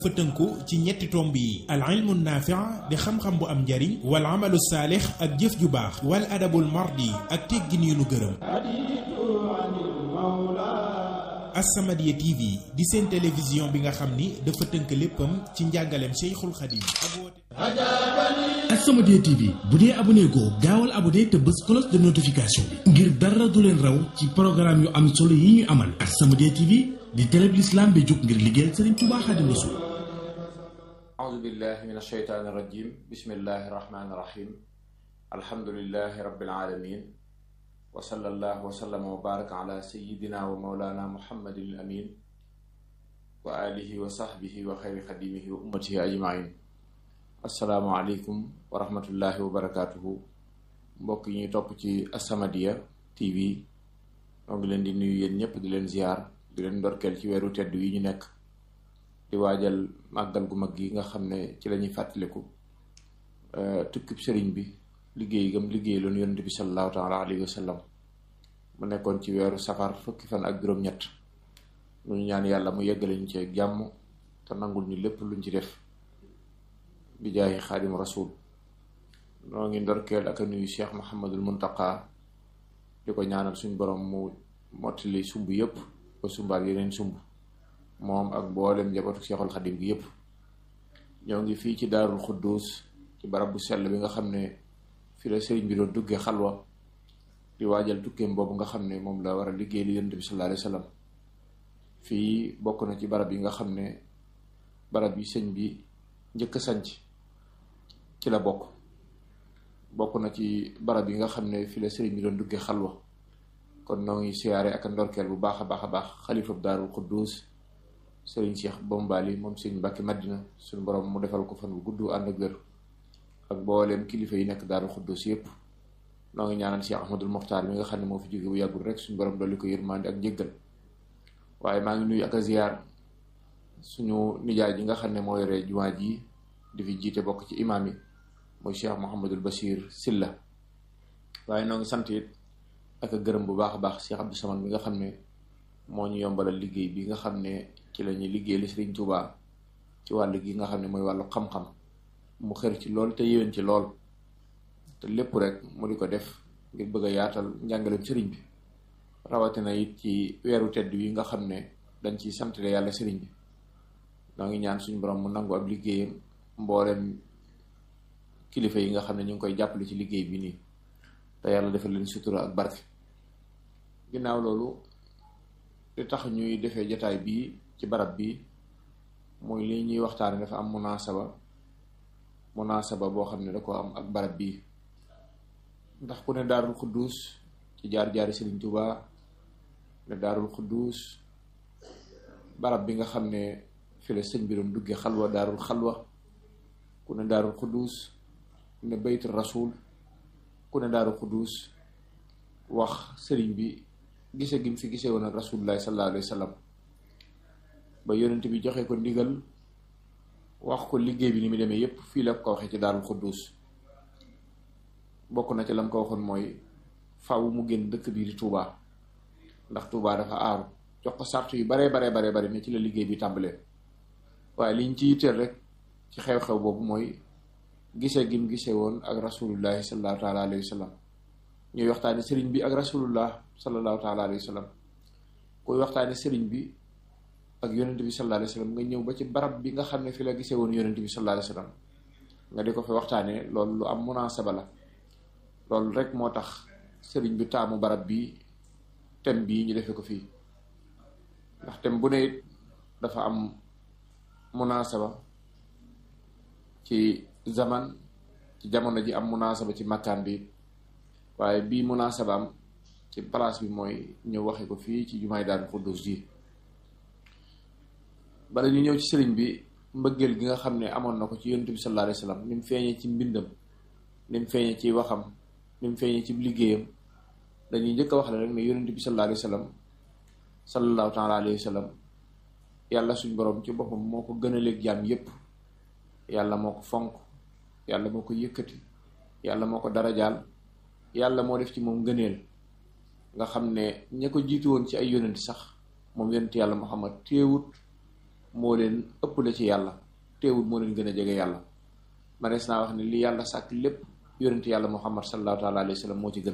fa tënku ci ñetti tomb yi al ilmu naafi'a di xam-xam bu am njariñ wal amalu saalix ak jëf ju baax wal adabul mardi ak teggin yu nu gërëm As-Samadiyya TV di seen télévision bi nga xam ni dafa tënk léppam ci njàngaleem Cheikhul Khadim ak woote As-Samadiyya TV bu dee abonné goo gaawal abonné te bës cloche de notification bi ngir dara du leen raw ci programme yu am solo yi ñu amal As-Samadiyya TV di télé bi l'islam bi jóg ngir liggéeyal Serigne Touba Xaadimu Rasuul أعوذ بالله من الشيطان الرجيم بسم الله الرحمن الرحيم الحمد لله رب العالمين وصلى الله وسلم وبارك على سيدنا ومولانا محمد الأمين وآله وصحبه وخير خديمه وأمته أجمعين السلام عليكم ورحمة الله وبركاته mbokk yi ñuy topp ci As-Samadiyya TV ñoo ngi leen di nuyu yéen ñëpp di leen ziar di leen ndorkeel ci weeru tedd yi ñu nekk di waajal màggal gu mag gi nga xam ne ci la ñuy fàttaliku tukkib sëriñ bi liggéey gam liggéey loonu yonent bi sallallahu taala alayhi wa sallam mu nekkoon ci weeru safar fukki fan ak juróom-ñett lu ñu ñaan yàlla mu yeggale ñu ci ak jàmm te nangul ñu lépp luñ ci def bi jaayi xaadim rasul noo ngi ndorkeel ak a nuyu cheikh Muhammadul Muntaqa di ko ñaanal suñ borom mu mottali sumb yëpp ba sumbaat yeneen sumb moom ak mboolem njabootu Seexul Xadim gi yëpp ñoo ngi fii ci daarul xudduus ci barab bu sell bi nga xam ne fi la sëriñ bi doon duggee xalwa di waajal tukkeem boobu nga xam ne moom la war a liggéey li yonent bi sallallahu alayhi wa sallam fii bokk na ci barab yi nga xam ne barab yi sëñ bi njëkk a sanc ci la bokk bokk na ci barab yi nga xam ne fi la sëriñ bi doon duggee xalwa kon noo ngi siyaare ak ndorkeel bu baax a baax a baax xalifa bu daarul xudduus sëriñ Cheikh Bombali moom sëriñ Mbàkke Madina suñu borom mu defal ko fan bu gudd ànd ak wér ak mbooleem kilifa yi nekk daaru xuddus yëpp noo ngi ñaanal Cheikh Ahmadul Moxtaar mi nga xam ne moo fi jóge bu yàggul rek suñu borom dolli ko yërmande ak njëggal waaye maa ngi nuyu ak a ziyaar suñu nijaay ji nga xam ne moo yore jumaa ji di fi jiite bokk ci imaam yi mooy Cheikh Mouhamadul Bachir Silla waaye noo ngi sant it ak a gërëm bu baax a baax Cheikh Abdou Samad mi nga xam ne moo ñu yombalal liggéey bi nga xam ne ci la ñuy liggéey li Sëriñ Tuubaa ci wàll gi nga xam ne mooy wàllu xam-xam mu xër ci lool te yéwén ci lool te lépp rek mu di ko def ngir bëgg a yaatal njàngaleem sëriñ bi rawatina it ci weeru tedd yi nga xam ne dañ ciy santale yàlla sëriñ bi noo ngi ñaan suñu borom mu nangu ab liggéeyam mboolem kilifa yi nga xam ne ñu ngi koy jàppale ci liggéey bi nii te yàlla defal leen sutura ak barke ginnaaw loolu li tax ñuy defee jataay bii ci barab bi mooy li ñuy waxtaane dafa am munaasaba munaasaba boo xam ne da ko am ak barab bii ndax ku ne daarul xudduus ci jaar-jaari Sëriñ Tuubaa ne daarul xudduus barab bi nga xam ne fi la sëñ bi doon dugge xalwa daarul xalwa ku ne daarul xudduus ne baytul rasul ku ne daarul xudduus wax sëriñ bi gise gi mu fi gisee woon ak rasulullahi sallallahu alayhi wa sallam ba yonent bi joxe ko ndigal wax ko liggéey bi ni mu demee yépp fii la ko waxee ci daarul xudduus bokk na ci lam ko waxoon mooy faw mu génn dëkk bii di Touba ndax Touba dafa aaru jox ko sart yu baree baree baree bari ne ci la liggéey bi tàmbalee waaye liñ ci yitteel rek ci xew-xew boobu mooy gisee gi mu gisee woon ak rasulullahi sallallahu taala alayhi wa sallam ñuy waxtaane sëriñ bi ak rasulullah sallallahu taala alayhi wa sallam kuy waxtaane sëriñ bi ak yonent bi sallallahu alayhi wa sallam nga ñëw ba ci barab bi nga xam ne fi la gisee woon yonent bi sallallahu alayhi wa sallam nga di ko fi waxtaane loolu lu am munaasaba la loolu rek moo tax sëriñ bi taamu barab bi thème bii ñu defee ko fii ndax thème bu ne it dafa am munaasaba ci zaman ci jamono ji am munaasaba ci makkaan bi waaye bii munaasaba am ci place bi mooy ñëw waxe ko fii ci jumaay Daaru Xuddus ji bala ñu ñëw ci sëriñ bi mbëggeel gi nga xam ne amoon na ko ci yonent bi sallallahu alayhi wa sallam ni mu feeñee ci mbindam ni mu feeñee ci waxam ni mu feeñee ci liggéeyam dañuy njëkk a wax la rek ne yonent bi sallallahu alayhi wa sallam sallallahu taala alayhi wa sallam yàlla suñ borom ci boppam moo ko gën a léeg jaam yépp yàlla moo ko fonk yàlla moo ko yëkkati yàlla moo ko darajaal yàlla moo def ci moom ngëneel nga xam ne ña ko jiitu woon ci ay yonent sax moom yonent yàlla Muhammad téewut moo leen ëppale ci yàlla teewul moo leen gën a jege yàlla manees naa wax ne li yàlla sàkk lépp yonent yàlla muhammad sallallahu taala alayhi wa sallam moo ci gën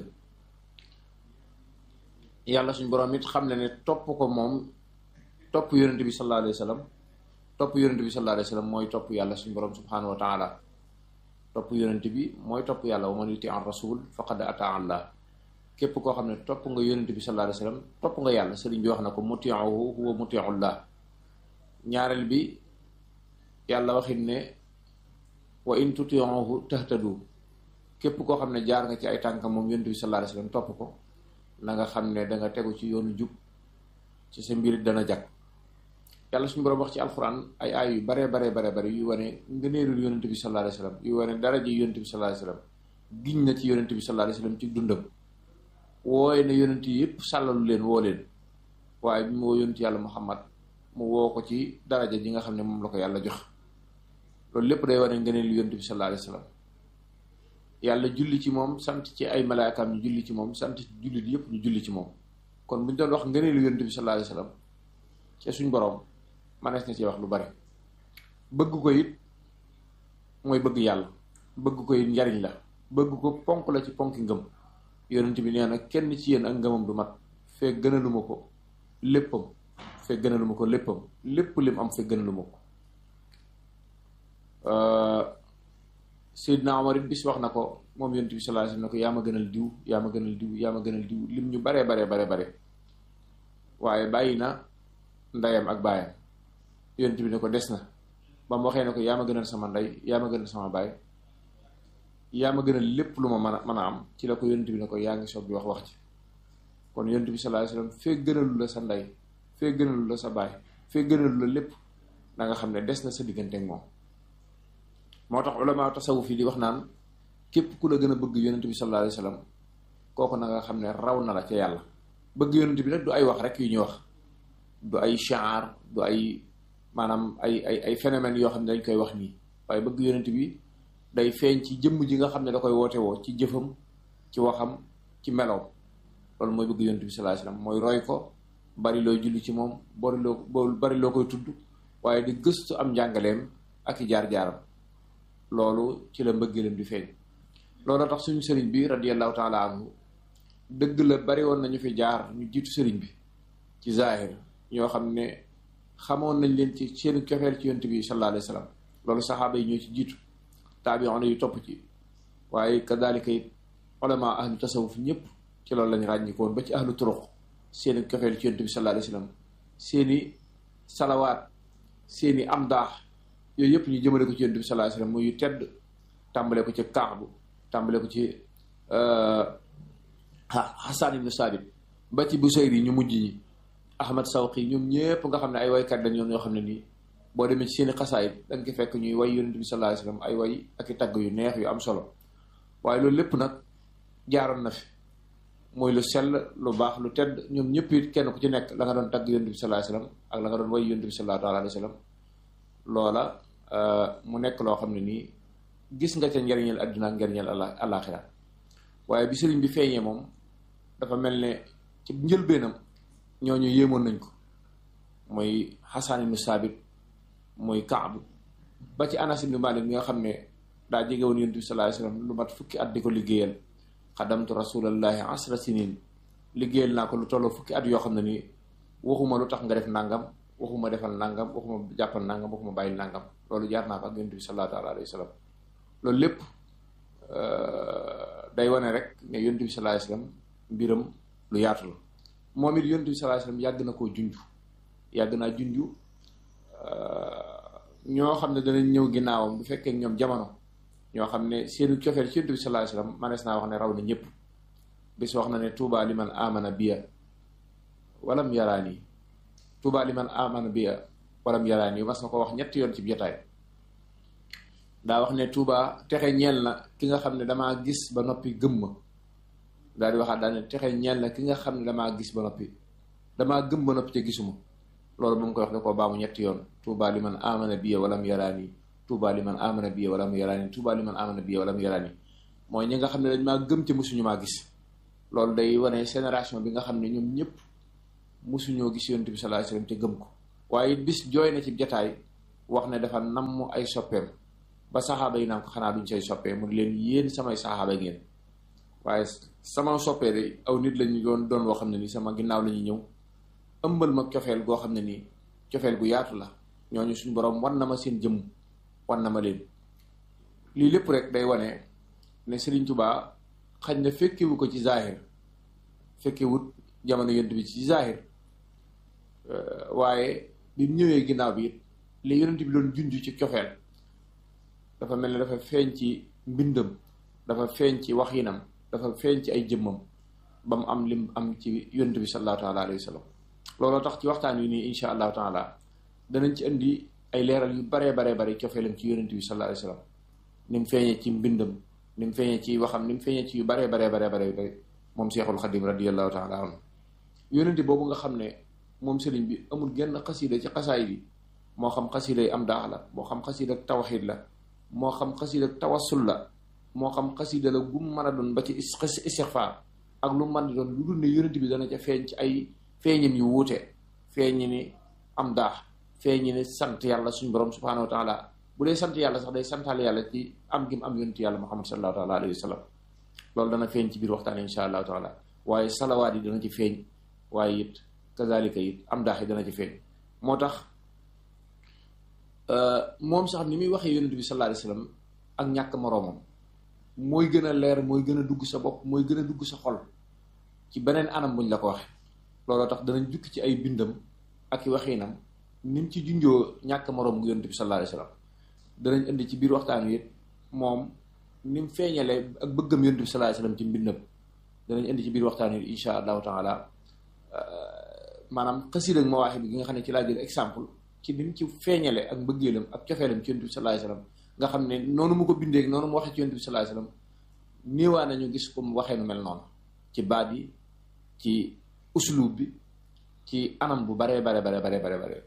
yàlla suñ borom it xam ne ne topp ko moom topp yonent bi sallallahu alayhi wa sallam topp yonent bi sallallahu alayhi wa sallam mooy topp yàlla suñ borom subhanahu wa taala topp yonent bi mooy topp yàlla wa man yuti an rasul faqad ata allah képp koo xam ne topp nga yonent bi sallallahu alayhi wa sallam topp nga yàlla sëriñ bi wax na ko mutiuhu huwa mutiullah ñaareel bi yàlla waxit ne wa in tutiuhu tahtadu képp koo xam ne jaar nga ci ay tànkam moom yonent bi sallallahu alayhi wa sallam topp ko na nga xam ne danga tegu ci yoonu jub ci sa mbir dana jag yàlla suñu borom wax ci alxuraan ay aay yu bare bare bare bare yu wane ngëneelul yonent bi sallallahu alayhi wa sallam yu wane daraja yonent bi sallallahu alayhi wa sallam giñ na ci yonent bi sallallahu alayhi wa sallam ci dundam wooye ne yonent yi yëpp sàllalu leen woo leen waaye bi mu woo yonent yàlla muhammad mu woo ko ci daraja ji nga xam ne moom la ko yàlla jox loolu lépp day wane ngëneelu yonent bi sallallahu alayhi wa sallam yàlla julli ci moom sant ci ay malaakaam ñu julli ci moom sant jullit yëpp ñu julli ci moom kon bu ñu doon wax ngëneelu yonent bi sallallahu alayhi wa sallam ci suñ boroom manees na ci wax lu bari bëgg ko it mooy bëgg yàlla bëgg ko it njariñ la bëgg ko ponk la ci ponki ngëm yonent bi nee na kenn ci yéen ak ngëmam du mat fekk gënaluma ko léppam fekk gënaluma ko léppam lépp lim am fekk gënaluma ko Seydina Omar it bis wax na ko moom yonent bi sallallahu alayhi wasallam ne ko yaa ma gënal diw yaa ma gënal diw yaa ma gënal diw lim ñu baree baree bare bare waaye bàyyi na ndeyam ak baayam yonent bi ne ko des na ba mu waxee ne ko yaa ma gënal sama ndey yaa ma gënal sama baay yaa ma gënal lépp lu ma mën a mën a am ci la ko yonent bi ne ko yaa ngi soog di wax wax ci kon yonent bi sallallahu alayhi wasallam fee gënalu la sa ndey fee gënalu la sa baay fee gënalu la lépp na nga xam ne des na sa diggante ak moom moo tax ulama tasawuf yi di wax naan képp ku la gën a bëgg yonent bi sallallahu alayhi wasallam kooku na nga xam ne raw na la ca yàlla bëgg yonent bi nag du ay wax rek yu ñuy wax du ay shaar du ay maanaam ay ay ay phénomènes yoo xam ne dañ koy wax nii waaye bëgg yonent bi day feeñ ci jëmm ji nga xam ne da koy woote woo ci jëfam ci waxam ci meloom loolu mooy bëgg yonent bi sallallahu alayhi wasallam mooy roy ko bari looy julli ci moom bari loo bari loo koy tudd waaye di gëstu am njàngaleem ak i jaar-jaaram loolu ci la mbëggeelam di feeñ loolu tax suñu sëriñ bi radiyallahu taala anhu dëgg la bari woon nañu fi jaar ñu jiitu sëriñ bi ci zahir ñoo xam ne xamoon nañ leen ci seen cofeel ci yonent bi sallallahu alayhi wasallam loolu saxaaba yi ñoo ci jiitu taabi'un yu topp ci waaye kadalika it ulama ahlu tasawuf ñëpp ci loolu lañ ràññikoon ba ci ahlu turuq seeni cofeel ci yonent bi sallallahu alayhi wasallam seeni salawaat seeni amdaax yooyu yëpp ñu jëmale ko ci yonent bi sallallahu alayhi wasallam muy yu tedd tàmbale ko ci Kaabu tàmbale ko ci Hasan ibn Sabit ba ci Busayri ñu mujj ñi Ahmad Sawqi ñoom ñëpp nga xam ne ay waykat dañ ñoom ñoo xam ne nii boo demee ci seeni xasaayit da nga ko fekk ñuy way yonent bi sallallahu alayhi wasallam ay way ak i tagg yu neex yu am solo waaye loolu lépp nag jaaroon na fi mooy lu sell lu baax lu tedd ñoom ñëpp it kenn ku ci nekk la nga doon tagg yonent bi sallallahu alayhi wasallam ak la nga doon way yonent bi sallallahu alayhi wasallam loola mu nekk loo xam ne nii gis nga ca njariñal àdduna ak njariñal àllaaxira waaye bi sëriñ bi feeñee moom dafa mel ne ci njëlbeenam ñooñu yéemoon nañ ko mooy Xasan ibnu Saabit mooy Kaab ba ci Anas ibnu Malik mi nga xam ne daa jege woon yonent bi sallallahu alayhi wasallam lu mat fukki at di ko liggéeyal xadamtu rasulallahi asra sinin liggéeyal naa ko lu tolloo fukki at yoo xam ne nii waxuma lu tax nga def nangam waxuma defal nangam waxuma jàppal nangam waxuma bàyyil nangam loolu jaar naa ko ak yonent bi sallallahu alayhi wasallam loolu lépp day wane rek ne yonent bi sallallahu alayhi wasallam mbiram lu yaatu la moom it yonent bi sallallahu alayhi wasallam yàgg na koo junj yàgg naa junj ñoo xam ne danañ ñëw ginnaawam bu fekkee ñoom jamono ñoo xam ne seenu cofeel ci yonent bi sallallahu alayhi wasallam manees naa wax ne raw na ñëpp bis wax na ne tuuba liman amana biya walam yaraani tuuba liman amana biya walam yaraani mas na ko wax ñetti yoon ci jotaay daa wax ne tuuba texe ñeel na ki nga xam ne damaa gis ba noppi gëm ma daal di waxaat daal ne texe ñeel na ki nga xam ne damaa gis ba noppi damaa gëm ba noppi te gisuma loolu ba mu koy wax da koo baamu ñetti yoon tuuba liman amana biya walam yaraani tuuba liman amana biya walam yaraani tuuba liman amana biya walam yaraani mooy ñi nga xam ne dañ maa gëm te mosuñu maa gis loolu day wane génération bi nga xam ne ñoom ñëpp mosuñoo gis yonent bi sallallahu alayhi wasallam te gëm ko waaye bis jooy na ci jataay wax ne dafa namm ay soppeem ba saxaaba yi naan ko xanaa duñ say soppee mu leen yéen samay saxaaba ngeen waaye sama soppee de aw nit lañu doon doon woo xam ne nii sama ginnaaw la ñuy ñëw ëmbal ma cofeel goo xam ne nii cofeel gu yaatu la ñooñu suñu borom wan na ma seen jëmm wan na ma leen lii lépp rek day wane ne Serigne Touba xañ na fekkewu ko ci zahir fekkewut jamono yonent bi ci zahir waaye bi mu ñëwee ginnaaw bi it li yonent bi doon junj ci cofeel dafa mel ne dafa feeñ ci mbindam dafa feeñ ci waxinam dafa feeñ ci ay jëmmam ba mu am lim am ci yonent bi sallallahu taala alayhi wa sallam looloo tax ci waxtaan wi nii insha allahu taala danañ ci indi ay leeral yu baree baree bare cofeelam ci yonent bi sallallahu alayhi wa sallam ni mu feeñee ci mbindam ni mu feeñee ci waxam ni mu feeñee ci yu baree baree baree bare moom Seexul Xadim radiallahu taala anhu yonent boobu nga xam ne moom sëriñ bi amul genn xasida ci xasaay bi moo xam xasida yi am daax la moo xam xasida ak tawxid la moo xam xasida ak tawassul la moo xam xasida la gum mën a doon ba ci istixfaar ak lu mën di doon lu dul ne yonent bi dana ca feeñ ci ay feeñin yu wuute feeñi ni am daax feeñi ni sant yàlla suñu borom subhanahu wa taala bu dee sant yàlla sax day santaal yàlla ci am gi mu am yonent yàlla muhammad sallallahu taala alayhi wa sallam loolu dana feeñ ci biir waxtaan insha allahu taala waaye salawaat yi dana ci feeñ waaye it kazalika it am daax yi dana ci feeñ moo tax moom sax ni muy waxee yonent bi sallallahu alayhi wa sallam ak ñàkk moroomam mooy gën a leer mooy gën a dugg sa bopp mooy gën a dugg sa xol ci beneen anam buñ la ko waxe looloo tax danañ jukki ci ay bindam ak i waxiinam ni mu ci junjoo ñàkk moroom gu yonent bi sallallahu alayhi wa sallam danañ indi ci biir waxtaan wi it moom ni mu feeñalee ak bëggam yonent bi sallallahu alayhi wa sallam ci mbindam danañ indi ci biir waxtaan wi insha allahu taala maanaam xasida ak mawaaxi bi gi nga xam ne ci laa jël exemple ci ni mu ci feeñale ak mbëggeelam ak cofeelam ci yonent bi sallallahu alayhi wa sallam nga xam ne noonu mu ko bindee noonu mu waxee ci yonent bi sallallahu alayhi wa sallam néewaa nañu gis ko mu waxee nu mel noonu ci baat yi ci uslub bi ci anam bu baree bare bare bare bare bare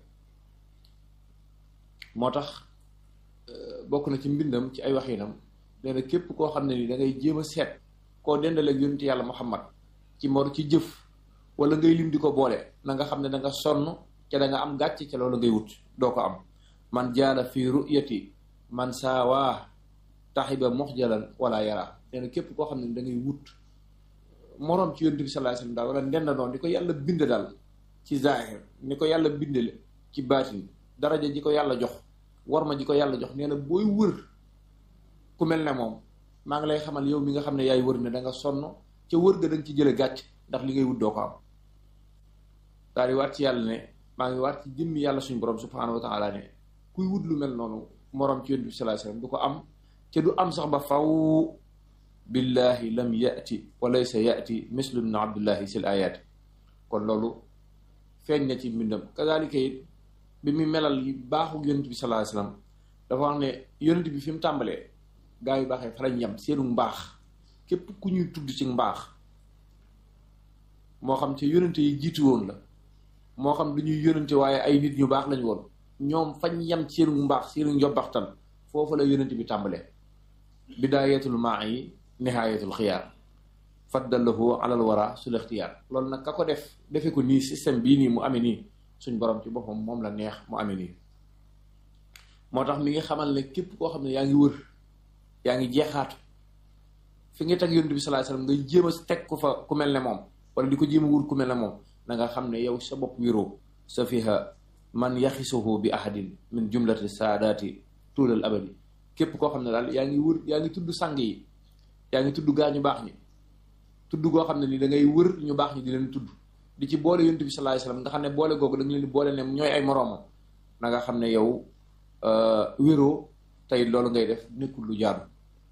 moo tax bokk na ci mbindam ci ay waxinam nee na képp koo xam ne ni da ngay jéem a seet koo dendaleeg yonent yàlla Muhammad ci mor ci jëf wala ngay lim di ko boole na nga xam ne da nga sonn ca da nga am gàcce ca loolu ngay wut doo ko am man jaala fi ruyati man saawaa taxiba moxjalan wala yara nee na képp koo xam ne da ngay wut moroom ci yonent bi sallallahu alayhi wasallam daal wala ndend noonu di ko yàlla bind daal ci zahir ni ko yàlla bindale ci baatin daraja ji ko yàlla jox war ma ji ko yàlla jox nee na booy wër ku mel ne moom maa ngi lay xamal yow mi nga xam ne yaay wër ne da nga sonn ca wër ga da nga ci jële gàcc ndax li ngay wut doo ko am daal di waat ci yàlla ne maa ngi waat ci jëmmi yàlla suñu borom subhanahu wa taala ne kuy wut lu mel noonu moroom ci yonent bi sallallahu alayhi wasallam du ko am ca du am sax ba faw billahi lam yati wa laysa yati mislu ibn abdullahi sil ayaati kon loolu feeñ na ci mbindam kazalika it bi mu melal yi baaxu yonent bi sallallahu alayhi wasallam dafa wax ne yonent bi fi mu tàmbalee gaa yu baaxee fa lañ yem seenu mbaax képp ku ñuy tudd ci mbaax moo xam ci yonente yi jiitu woon la moo xam dañuy yonente waaye ay nit ñu baax lañ woon ñoom fañ yem ci seenu mbaax seenu njobbaxtal foofu la yonente bi tàmbalee bidaayatul maa yi nihaayatul xiyaar faddallahu alal wara sul ixtiyaar loolu nag ka ko def defe ko nii système bii nii mu amee nii suñ borom ci boppam moom la neex mu amee nii moo tax mi ngi xamal ne képp koo xam ne yaa ngi wër yaa ngi jeexaatu fi nga teg yonent bi sallallahu alayhi wasallam ngay jéem a teg ko fa ku mel ne moom wala di ko jéem a wur ku mel ne moom na nga xam ne yow sa bopp wéroo sa fiha man yaxisuhu bi ahadin min jumlati saadaati tuulal abadi képp koo xam ne daal yaa ngi wër yaa ngi tudd sang yi yaa ngi tudd gaa ñu baax ñi tudd goo xam ne ni da ngay wër ñu baax ñi di leen tudd di ci boole yonent bi sallallahu alayhi wasallam nga xam ne boole googu da nga leen di boole ne ñooy ay moroomam na nga xam ne yow wéroo tey loolu ngay def nekkul lu jaadu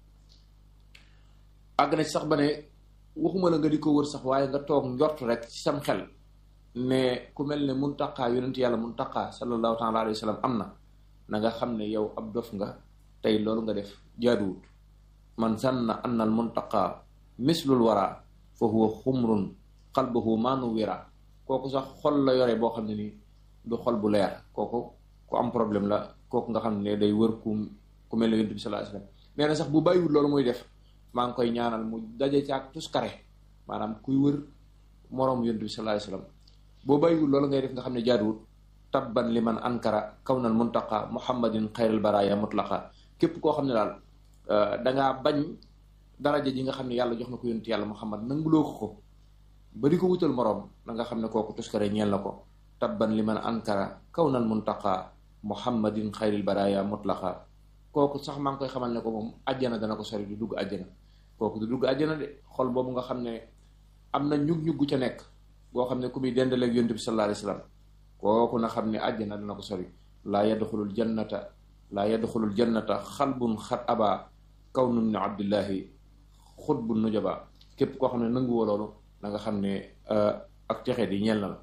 àgg na ci sax ba ne waxuma la nga di ko wër sax waaye nga toog njort rek ci sam xel ne ku mel ne muntaqaa yonent yàlla muntaqaa sallallahu taala alayhi wa sallam am na na nga xam ne yow ab dof nga tey loolu nga def jaaduwut man zanna anna al muntaqaa mislul wara fa huwa xumrun qalbuhu maanu wira kooku sax xol la yore boo xam ne nii du xol bu leer kooku ku am problème la kooku nga xam ne day wër ku ku mel ne yonent bi sallallahu alayhi wasallam nee na sax bu bàyyiwul loolu muy def maa ngi koy ñaanal mu daje caag tuskare maanaam kuy wër moroom yonent bi sallallahu alayhi wasallam boo bàyyiwul loolu ngay def nga xam ne jaaduwut tabban liman ankara kawnal muntaqa muhammadin xayral baraya mutlaqa képp koo xam ne daal dangaa bañ daraja ji nga xam ne yàlla jox na ko yonent yàlla muhammad nanguloo ko ko ba di ko wutal moroom da nga xam ne kooku tuskare ñeel na ko tabban liman ankara kawnal muntaqa muhammadin xayril baraya mutlaqa kooku sax maa ngi koy xamal ne ko moom àjjana dana ko sori du dugg àjjana kooku du dugg àjjana de xol boobu nga xam ne am na ñug-ñuggu ca nekk boo xam ne ku muy dendaleeg yonent bi sallallahu alayhi wasallam kooku na xam ne àjjana dana ko sori laa yadxulul jannata laa yadxulul jannata xalbun xat aba kawnun ni abdillahi xutbu nujaba képp koo xam ne nanguwoo loolu na nga xam ne ak texe di ñeel na la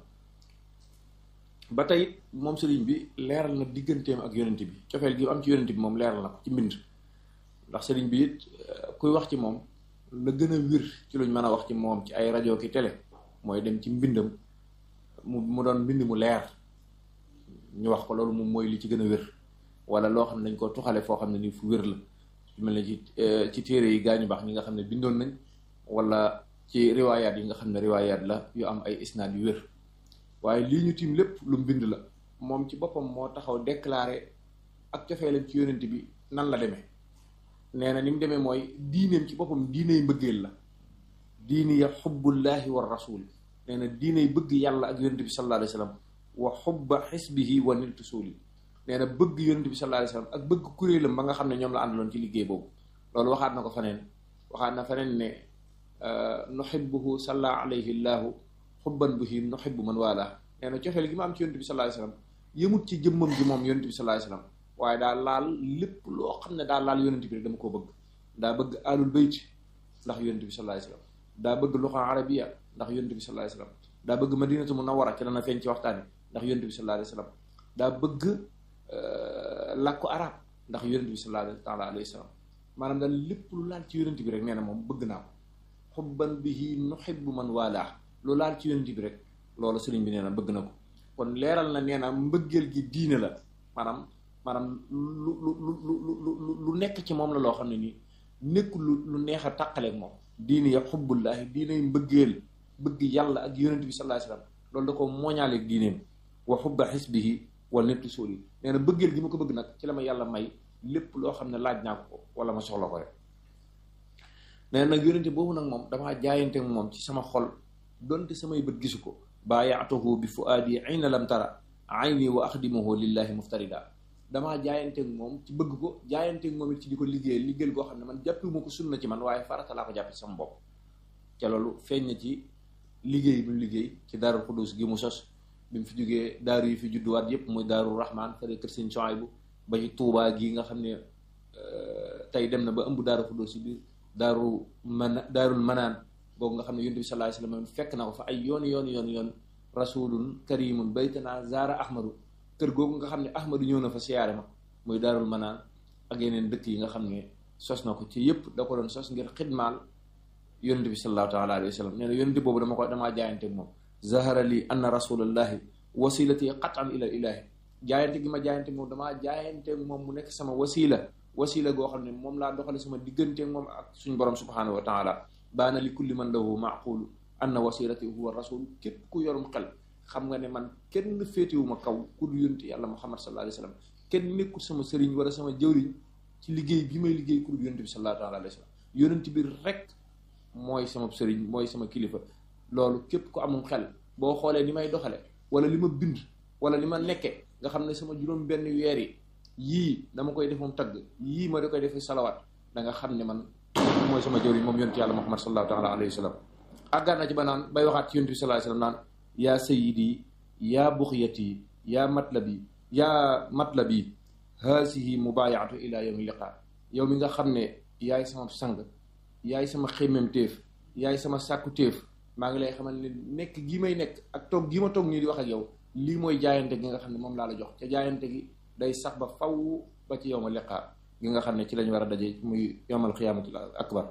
ba tey moom sëriñ bi leeral na digganteem ak yonent bi cofeel gi am ci yonent bi moom leeral na ko ci mbind ndax sëriñ bi it kuy wax ci moom la gën a wir ci luñ mën a wax ci moom ci ay rajo ki télé mooy dem ci mbindam mu mu doon mbind mu leer ñu wax ko loolu moom mooy li ci gën a wér wala loo xam ne dañ ko tuxale foo xam ne nii fu wér la su mel ne ci ci téere yi gaañu baax ñi nga xam ne bindoon nañ wala ci riwaayaat yi nga xam ne riwaayaat la yu am ay isnaad yu wér waaye lii ñu tiim lépp lu mbind la moom ci boppam moo taxaw déclaré ak cofeelam ci yonent bi nan la demee nee na ni mu demee mooy diineem ci boppam diiney mbëggeel la diini ya xubbullaahi wa rasul nee na diiney bëgg yàlla ak yonent bi sallallahu alayhi wa sallam wa xubba xisbihi wa niltu suuli nee na bëgg yonent bi sallallahu alayhi wa sallam ak bëgg kuréelam ba nga xam ne ñoom la àndaloon ci liggéey boobu loolu waxaat na ko faneen waxaat na faneen ne nuhibbuhu salla alayhi llaahu xubban bihi nuhibbu man waalaa nee na cofeel gi ma am ci yonent bi sallallahu alayhi wa sallam yëmut ci jëmmam ji moom yonent bi sallallahu alayhi wa sallam waaye daa laal lépp loo xam ne daa laal yonent bi rek dama koo bëgg daa bëgg alul bayt ndax yonent bi sallallahu alayhi wa sallam daa bëgg luxa arabiya ndax yonent bi sallallahu alayhi wa sallam daa bëgg madinatu munawwara ci dana feeñ ci waxtaani ndax yonent bi sallallahu alayhi wa sallam daa bëgg làkku arab ndax yonent bi sallallahu taala alayhi wa sallam maanaam daal lépp lu laal ci yonent bi rek nee na moom bëgg naa ko xubban bihi nuhibbu man waalaa lu laal ci yonent bi rek loolu sëriñ bi nee na bëgg na ko kon leeral na nee na mbëggeel gi diine la maanaam maanaam lu lu lu lu lu nekk ci moom la loo xam ne nii nekkul lu lu neex a tàqaleeg moom diine ya xubbullaahi diiney mbëggeel bëgg yàlla ak yonent bi sallallahu alayhi wasallam loolu da ko mooñaaleeg diineem wa xubba xisbihi wala nettu sóoli nee na bëggeel gi ma ko bëgg nag ci la ma yàlla may lépp loo xam ne laaj naa ko wala ma soxla ko rek nee na nag yonente boobu nag moom damaa jaayante moom ci sama xol donte samay bët gisu ko baayaatuhu bi fuaadi ayna lam tara ayni wa axdimuhu lillahi muftarida damaa jaayanteeg moom ci bëgg ko jaayanteeg moom it ci di ko liggéey liggéeyal goo xam ne man jàppiwuma ko sunna ci man waaye farata laa ko jàppe ci sama bopp ca loolu feeñ na ci liggéey bi mu liggéey ci daarul xudus gi mu sos bi mu fi jógee daaru yi fi judduwaat yépp muy daaru rahman fële kër sëñ Suwaybu ba ci tuubaa gi nga xam ne tey dem na ba ëmb daaru xudus yi biir daaru man daarul manaan boobu nga xam ne yonent bi sallallahu alayhi wasallam fekk na ko fa ay yoon yoon yoon yoon rasulun karimun baytana zaara ahmadu kër googu nga xam ne ahmadu ñëw na fa siyaare ma muy daarul manaan ak yeneen dëkk yi nga xam ne sos na ko ci yëpp da ko doon sos ngir xidmaal yonent bi sallallahu taala alayhi wa sallam nee na yonent boobu dama ko damaa jaayante moom zahara li anna rasulallahi wasilati qatan ila ilahi jaayante gi ma jaayante moom damaa jaayante moom mu nekk sama wasila wasila goo xam ne moom laa doxale sama diggante moom ak suñ borom subhanahu wa taala baana li kulli man lahu maqulu anna wasilati huwa rasul képp ku yorum xel xam nga ne man kenn féetewuma kaw ku du yonent yàlla muhammad sallallahu alayhi wa sallam kenn nekkul sama sëriñ wala sama jëwriñ ci liggéey bi may liggéey ku du yonent bi sallallahu alayhi wa sallam yonent bi rek mooy sama sëriñ mooy sama kilifa loolu képp ku amum xel boo xoolee ni may doxale wala li ma bind wala li ma nekke nga xam ne sama juróom benn weer yi yii dama koy def moom tagg yii ma da koy defe salawaat da nga xam ne man mooy sama jëwriñ moom yonent yàlla muhammad sallallahu taala alayhi wa sallam àggaan na ci ba naan bay waxaat ci yonent bi sallallahu alayhi wa sallam naan yaa sayidi yaa buxyati yaa matlabi yaa matlabi haasihi mubayaatu ila yawmi liqa yow mi nga xam ne yaay sama sang yaay sama xemmem téef yaay sama sàkku téef maa ngi lay xamal ne nekk gi may nekk ak toog gi ma toog nii di wax ak yow lii mooy jaayante gi nga xam ne moom laa la jox ca jaayante gi day sax ba faw ba ci yawma liqa gi nga xam ne ci lañ war a daje muy yawmal xiyaamatul akbar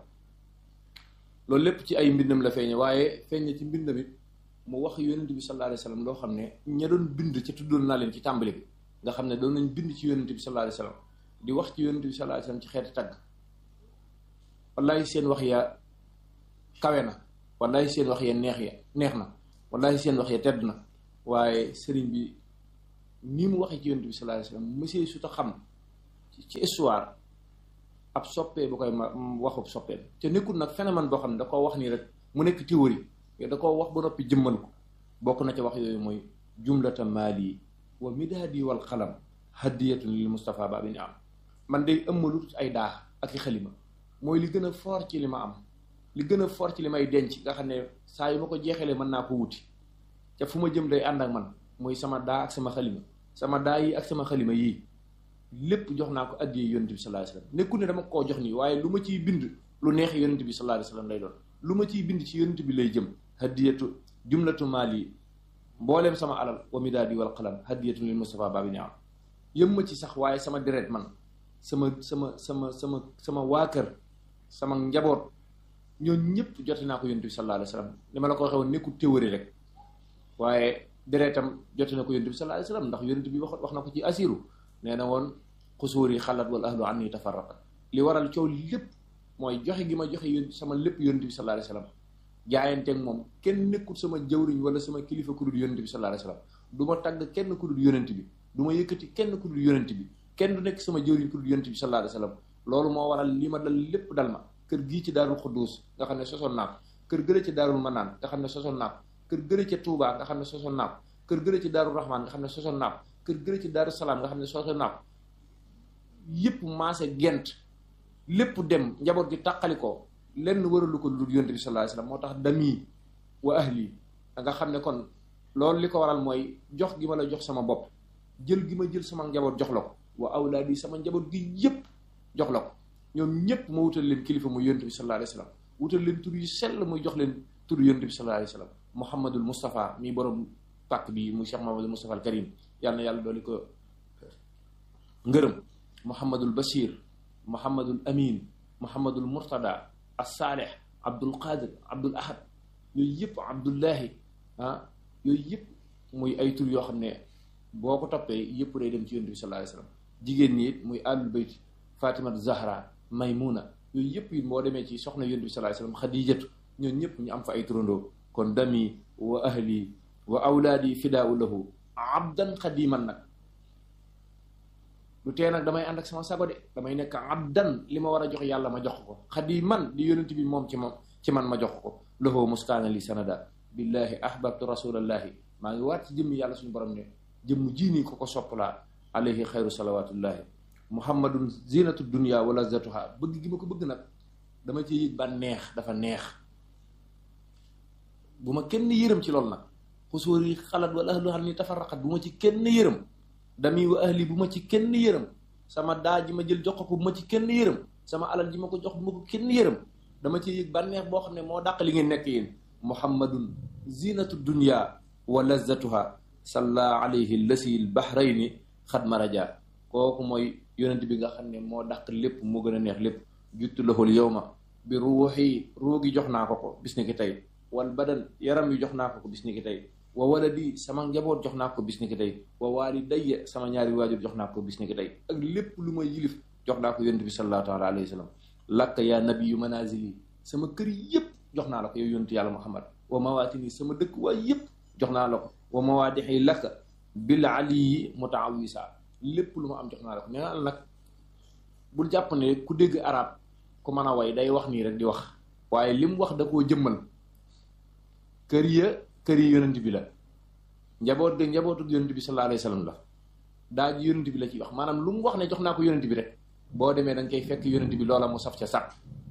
loolu lépp ci ay mbindam la feeñe waaye feeñe ci mbindam it mu wax yonent bi sallallahu alayhi wasallam loo xam ne ña doon bind ca tuddoon naa leen ci tàmbali bi nga xam ne doon nañ bind ci yonent bi sallallahu alayhi wasallam di wax ci yonent bi sallallahu alayhi wasallam ci xeeti tagg wallahi seen wax ya kawe na wallahi seen wax ya neex ya neex na wallahi seen wax ya tedd na waaye sëriñ bi ni mu waxee ci yonent bi sallallahu alayhi wasallam monsieur su ta xam ci histoire ab soppee bu koy ma waxub soppeem te nekkul nag phénomène boo xam ne da koo wax nii rek mu nekk théorie da koo wax ba noppi jëmmal ko bokk na ca wax yooyu mooy jumlata maali wa midaadi wal xalam hadiyatun lil Mustafa ba bi ni am man day ëmmalut ay daax ak i xalima mooy li gën a fort ci li ma am li gën a fort ci li may denc nga xam ne saa yu ma ko jeexalee mën naa ko wuti te fu ma jëm day ànd ak man mooy sama daa ak sama xalima sama daa yi ak sama xalima yii lépp jox naa ko addiyee yonent bi sallallahu alayhi wasallam nekku ne dama koo jox nii waaye lu ma ciy bind lu neex yonent bi sallallahu alayhi wasallam lay doon lu ma ciy bind ci yonent bi lay jëm hadiyatu jumlatu maali mbooleem sama alal wa midaadi wal qalam hadiyatu lil Mustafa baabi ni am yëm ma ci sax waaye sama deret man sama sama sama sama sama waa kër sama njaboot ñooñu ñëpp jote naa ko yonent bi sallallahu alayhi wasallam li ma la ko waxee woon nekkul théorie rek waaye deretam jote na ko yonent bi sallallahu alayhi wasallam ndax yonent bi wax wax na ko ci asiru nee na woon xusuur yi xalat wal ahlu anni tafarraqat li waral coow lépp mooy joxe gi ma joxe yón sama lépp yonent bi sallallahu alayhi wasallam jaayanteeg moom kenn nekkul sama jawriñ wala sama kilifa ku dul yonent bi sallallahu alayhi wasallam du ma tagg kenn ku dul yonent bi du ma yëkkati kenn ku dul yonent bi kenn du nekk sama jawriñ ku dul yonent bi sallallahu alayhi wasallam loolu moo waral li ma dal lépp dal ma kër gii ci daarul xudduus nga xam ne sosoon naa ko kër gële ci daarul manaan nga xam ne sosoon naa ko kër gële ci tuubaa nga xam ne sosoon naa ko kër gële ci daarul rahmaan nga xam ne sosoon naa ko kër gële ci daaru salaam nga xam ne sosoon naa ko yépp maase gent lépp dem njaboot gi tàqali ko lenn waralu ko lu dul yonent bi sallallahu alayhi wasallam moo tax dami wa ahli da nga xam ne kon loolu li ko waral mooy jox gi ma la jox sama bopp jël gi ma jël sama njaboot jox la ko wa awlaadi sama njaboot gi yépp jox la ko ñoom ñépp ma wutal leen kilifa muy yonent bi sallallahu alayhi wasallam wutal leen tur yu sell muy jox leen tur yonent bi sallallahu alayhi wasallam muhammadul mustafa mi borom pàkk bi muy cheikh muhammadul mustafa al karim yàlla na yàlla dooli ko ngërëm muhammadul bashir muhammadul amin muhammadul murtada as-salih abdul qadir abdul ahad yooyu yëpp abdullahi ah yooyu yëpp muy ay tur yoo xam ne boo ko toppee yëpp day dem ci yonent bi sallallahu alayhi wasallam jigéen ñi it muy ahlul bayt fatimatu zahra maymuna yooyu yëpp it boo demee ci soxna yonent bi sallallahu alayhi wasallam xadijatu ñoom ñëpp ñu am fa ay turandoo kon dami wa ahli wa awlaadi fidaau lahu abdan xadiman nag lu tee nag damay ànd ak sama sago de damay nekk abdan li ma war a jox yàlla ma jox ko xadiman di yonent bi moom ci moom ci man ma jox ko lahu muskaana li sanada billahi ahbabtu rasulallahi maa ngi waat ci jëmmi yàlla suñu borom ne jëmm jiinii ko ko soppalaa alayhi xayru salawatullahi muhammadun zinatu dunya wa lazatuha bëgg gi ma ko bëgg nag dama ci yëg ba neex dafa neex bu ma kenn yërëm ci loolu nag xusóor yi xalaat wala ahlu xam ni tafarraqat bu ma ci kenn yërëm dami wa ahli bu ma ci kenn yërëm sama daa ji ma jël jox ko bu ma ci kenn yërëm sama alal ji ma ko jox bu ma ko kenn yërëm dama ci yëg bànneex boo xam ne moo dàq li ngeen nekk yéen muhammadun zinatu dunya wa lazatuha salla alayhi lasi l bahrayni xad maraja kooku mooy yonent bi nga xam ne moo dàq lépp moo gën a neex lépp juttu lahul yawma bi ruuxi ruugi jox naa ko ko bis ni ki tey wal badan yaram yu jox naa ko ko bis ni ki tey wa waladi sama njaboot jox naa ko bis ni ki tey wa waalidayya sama ñaari waajur jox naa ko bis ni ki tey ak lépp lu ma yilif jox naa ko yonent bi sallallahu taala alayhi wa sallam lakka yaa nabiyu manazili sama kër yépp jox naa la ko yow yonent yàlla muhammad wa mawaatini sama dëkk waay yépp jox naa la ko wa mawaadixi lakka bil aliyi mutaawisa lépp lu ma am jox naa la ko nee naa la nag bul jàpp ne ku dégg arab ku mën a way day wax nii rek di wax waaye li mu wax da koo jëmmal kër ya kër yi yonent bi la njaboot ga njabootu yonent bi sallallahu alayhi wasallam la daa ji yonent bi la ciy wax maanaam lu mu wax ne jox naa ko yonent bi rek boo demee da nga koy fekk yonent bi loola mu saf ca sàpp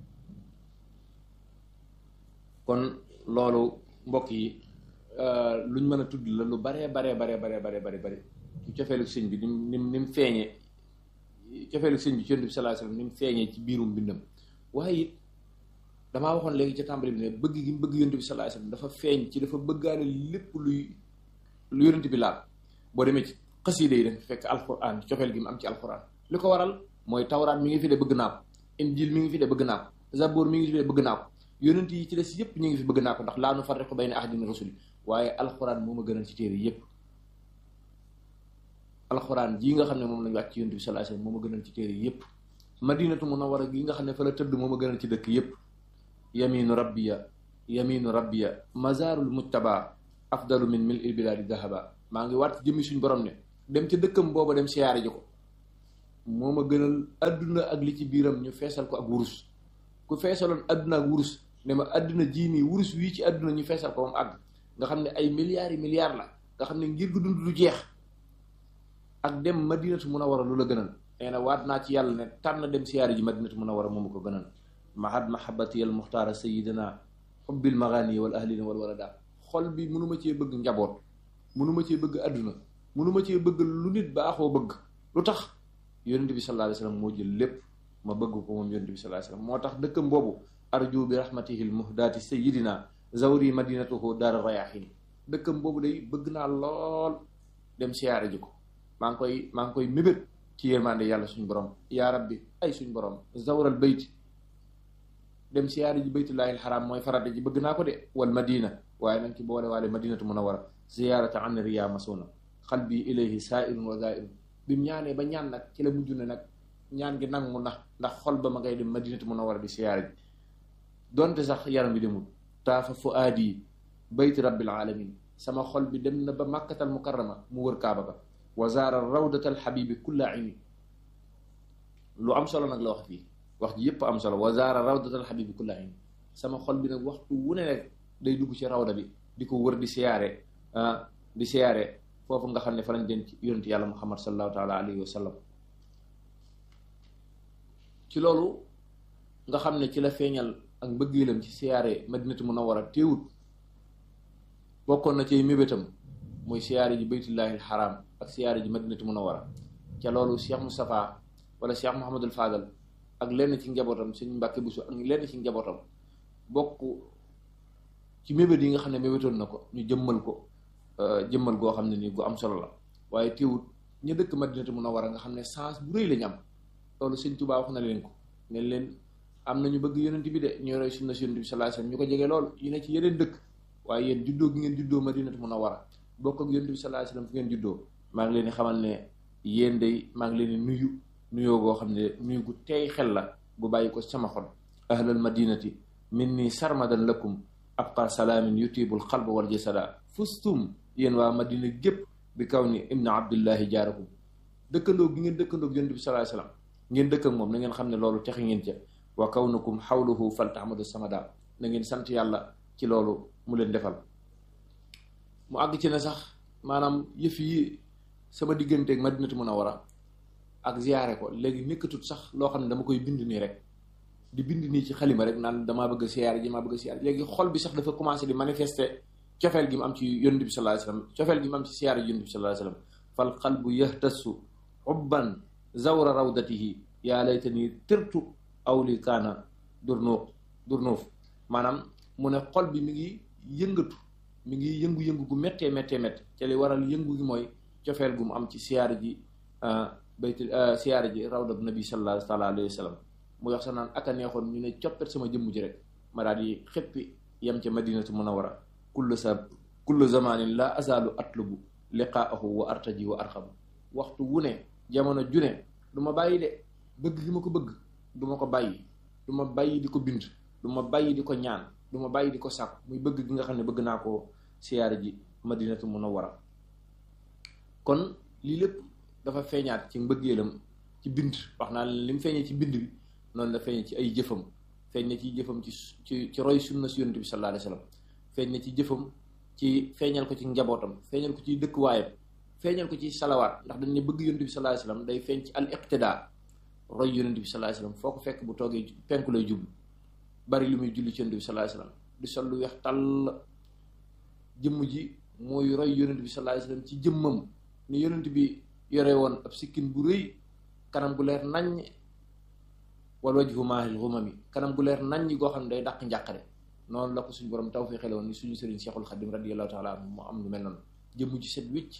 kon loolu mbokk yi luñ mën a tudd la lu baree baree baree baree baree bare bare ci cofeelu sëñ bi nim nim ni mu feeñee cofeelu sëñ bi ci yonent bi sallallahu alayhi wasallam ni mu feeñee ci biirum mbindam waaye it damaa waxoon léegi ca tàmbali bi ne bëgg gi mu bëgg yonent bi sallallahu alayhi wasallam dafa feeñ ci dafa bëggaale lépp luy lu yonent bi laal boo demee ci xasiida yi dafa fekk alquran cofeel gi mu am ci alquran li ko waral mooy tawraat mi ngi fi de bëgg naa ko injil mi ngi fi de bëgg naa ko zabur mi ngi fi de bëgg naa ko yonent yi ci des yépp ñu ngi fi bëgg naa ko ndax laa nu farriqu bayna ahadin min rusuli waaye alquran moo ma gënal ci téere yépp alquran jii nga xam ne moom lañu wàcc ci yonent bi sallallahu alayhi wasallam moo ma gënal ci téere yépp madinatu munawwara gi nga xam ne fa la tëdd moo ma gënal ci dëkk yépp yaminu rabbiya yaminu rabbiya mazarul mujtaba afdalu min mil il biladi dahaba maa ngi waat jëmmi suñ borom ne dem ca dëkkam booba dem siyaare ji ko moo ma gënal adduna ak li ci biiram ñu feesal ko ak wurus ku feesaloon adduna ak wurus ne ma adduna jii nii wurus wii ci adduna ñu feesal ko moom àgg nga xam ne ay milliards yi milliards la nga xam ne ngir gu dund du jeex ak dem madinatu munawwara lu la gënal nee na waat naa ci yàlla ne tànn dem siyaare ji madinatu munawwara moomu ko gënal mahad mahabati al muxtaara sayidina xubbil magaani wal ahlina wal walada xol bi mënuma cee bëgg njaboot mënuma cee bëgg adduna mënuma cee bëgg lu nit baaxoo bëgg lu tax yonent bi sallallahu alayhi wasallam moo jël lépp ma bëgg ko moom yonent bi sallallahu alayhi wasallam moo tax dëkkam boobu arju bi rahmatihi l muhdaati sayidina zawri madinatuhu daara rayahin dëkkam boobu day bëgg naa lool dem siyaare ji ko maa ngi koy maa ngi koy mébét ci yërmande yàlla suñu borom yaa rabbi ay suñu borom zawral bayt dem siyaare ji baytullahi alxaram mooy farata ji bëgg naa ko de wal madina waaye nañ ci boole waale madinatu munawwara ziyaarata an riya masuna xalbi ilayhi saairun wa zairun bi mu ñaanee ba ñaan nag ci la mujj ne nag ñaan gi nangu na ndax xol ba ma ngay dem madinatu munawwara di siyaare ji donte sax yaram bi demul taafa fuaadi bayti rabbil alamin sama xol bi dem na ba màkkatal mukarrama mu wër kaaba ba wa zaara rawdatal xabibi kulla ayni lu am solo nag la wax fii wax ji yépp am solo wa zaara rawdatal xabibi kulla ayni sama xol bi nag waxtu wu ne rek day dugg ci rawda bi di ko wër di siyaare di siyaare foofu nga xam ne fa lañ denc yonent yàlla muhammad sallallahu taala alayhi wa sallam ci loolu nga xam ne ci la feeñal ak mbëggeelam ci siyaare madinatu munawwara téewut bokkoon na ci mébétam muy siyaare ji baytullahi alxaram ak siyaare ji madinatu munawwara ca loolu cheikh moustapha wala cheikh mohamadul fadal ak lenn ci njabootam suñ mbàkke busu ak lenn ci njabootam bokk ci mébét yi nga xam ne mébétoon na ko ñu jëmmal ko jëmmal goo xam ne nii gu am solo la waaye téewut ñu dëkk madinatu munawwara nga xam ne sens bu rëy lañu am loolu sëñ Tuubaa wax na leen ko ne leen am na ñu bëgg yonent bi de ñu roy sunna si yonent bi sallallahu alayhi wasallam ñu ko jege lool yu ne ci yeneen dëkk waaye yéen juddoo gi ngeen juddoo madinatu munawwara bokk ak yonent bi sallallahu alayhi wasallam fu ngeen juddoo maa ngi leen di xamal ne yéen day maa ngi leen di nuyu nuyoo goo xam ne nuyu gu teey xel la gu bàyyi ko sama xol ahlal madinati minni sarmadan lakum abqa salaamin yutibul xalba wal jasada fustum yéen waa madina gépp bi kaw ni ibnu abdullahi jaarakum dëkkandoo gi ngeen dëkkandoo yonent bi sallallahu alayhi wasallam ngeen dëkk ak moom na ngeen xam ne loolu texe ngeen ca wa kawnukum xawluhu faltahmadu samada na ngeen sant yàlla ci loolu mu leen defal mu àgg ci ne sax maanaam yëf yi sama digganteeg madinatu munawwara ak ziyaare ko léegi nekkatut sax loo xam ne dama koy bind nii rek di bind nii ci xalima rek naan damaa bëgg a siyaare ji maa bëgg a siyaare léegi xol bi sax dafa commencé di manifester cofeel gi mu am ci yonent bi sallallahu alayhi wasallam cofeel gi mu am ci siyaare ji yonent bi sallallahu alayhi wasallam fal qalbu yahtassu ubban zawra rawdatihi yaa laytani tirtu aw li kaana durnuuq durnuuf maanaam mu ne xol bi mi ngi yëngatu mi ngi yëngu-yëngu gu méttee méttee métt ca li waral yëngu gi mooy cofeel gu mu am ci siyaare ji bayti siyaare ji rawda bu nabi sallallahu taala alayhi wa sallam mu wax sax naan aka neexoon ñu ne coppet sama jëmm ji rek ma daal di xéppi yem ca madinatu munawwara kullu sa kullu zamanin la azalu atlubu liqaahu wa artaji wa arxabu waxtu wu ne jamono ju ne du ma bàyyi de bëgg gi ma ko bëgg du ma ko bàyyi du ma bàyyi di ko bind du ma bàyyi di ko ñaan du ma bàyyi di ko sàkk muy bëgg gi nga xam ne bëgg naa ko siyaare ji madinatu munawwara kon lii lépp dafa feeñaat ci mbëggeelam ci bind wax naa li mu feeñee ci bind bi noonu la feeñee ci ay jëfam feeñ na ci jëfam ci ci ci roy sunna si yonent bi sallallahu alayhi wasallam feeñ na ci jëfam ci feeñal ko ci njabootam feeñal ko ci dëkkuwaayam feeñal ko ci salawaat ndax dañ ne bëgg yonent bi sallallahu alayhi wasallam day feeñ ci al iqtidaa roy yonent bi sallallahu alayhi wasallam foo ko fekk bu toogee penku lay jublu bari lu muy julli ci yonent bi sallallahu alayhi wasallam di sol lu weex tàll jëmm ji mooy roy yonent bi sallallahu alayhi wasallam ci jëmmam ni yonent bi yore woon ab sikkin bu rëy kanam gu leer naññ wal wajhu maahil ghumami kanam gu leer naññ goo xam ne day dàq njàqare noonu la ko suñu borom taw fi xele woon ni suñu sëriñ Seexul Xadim radiyallahu taala anhu mu am lu mel noonu jëmm ji set wicc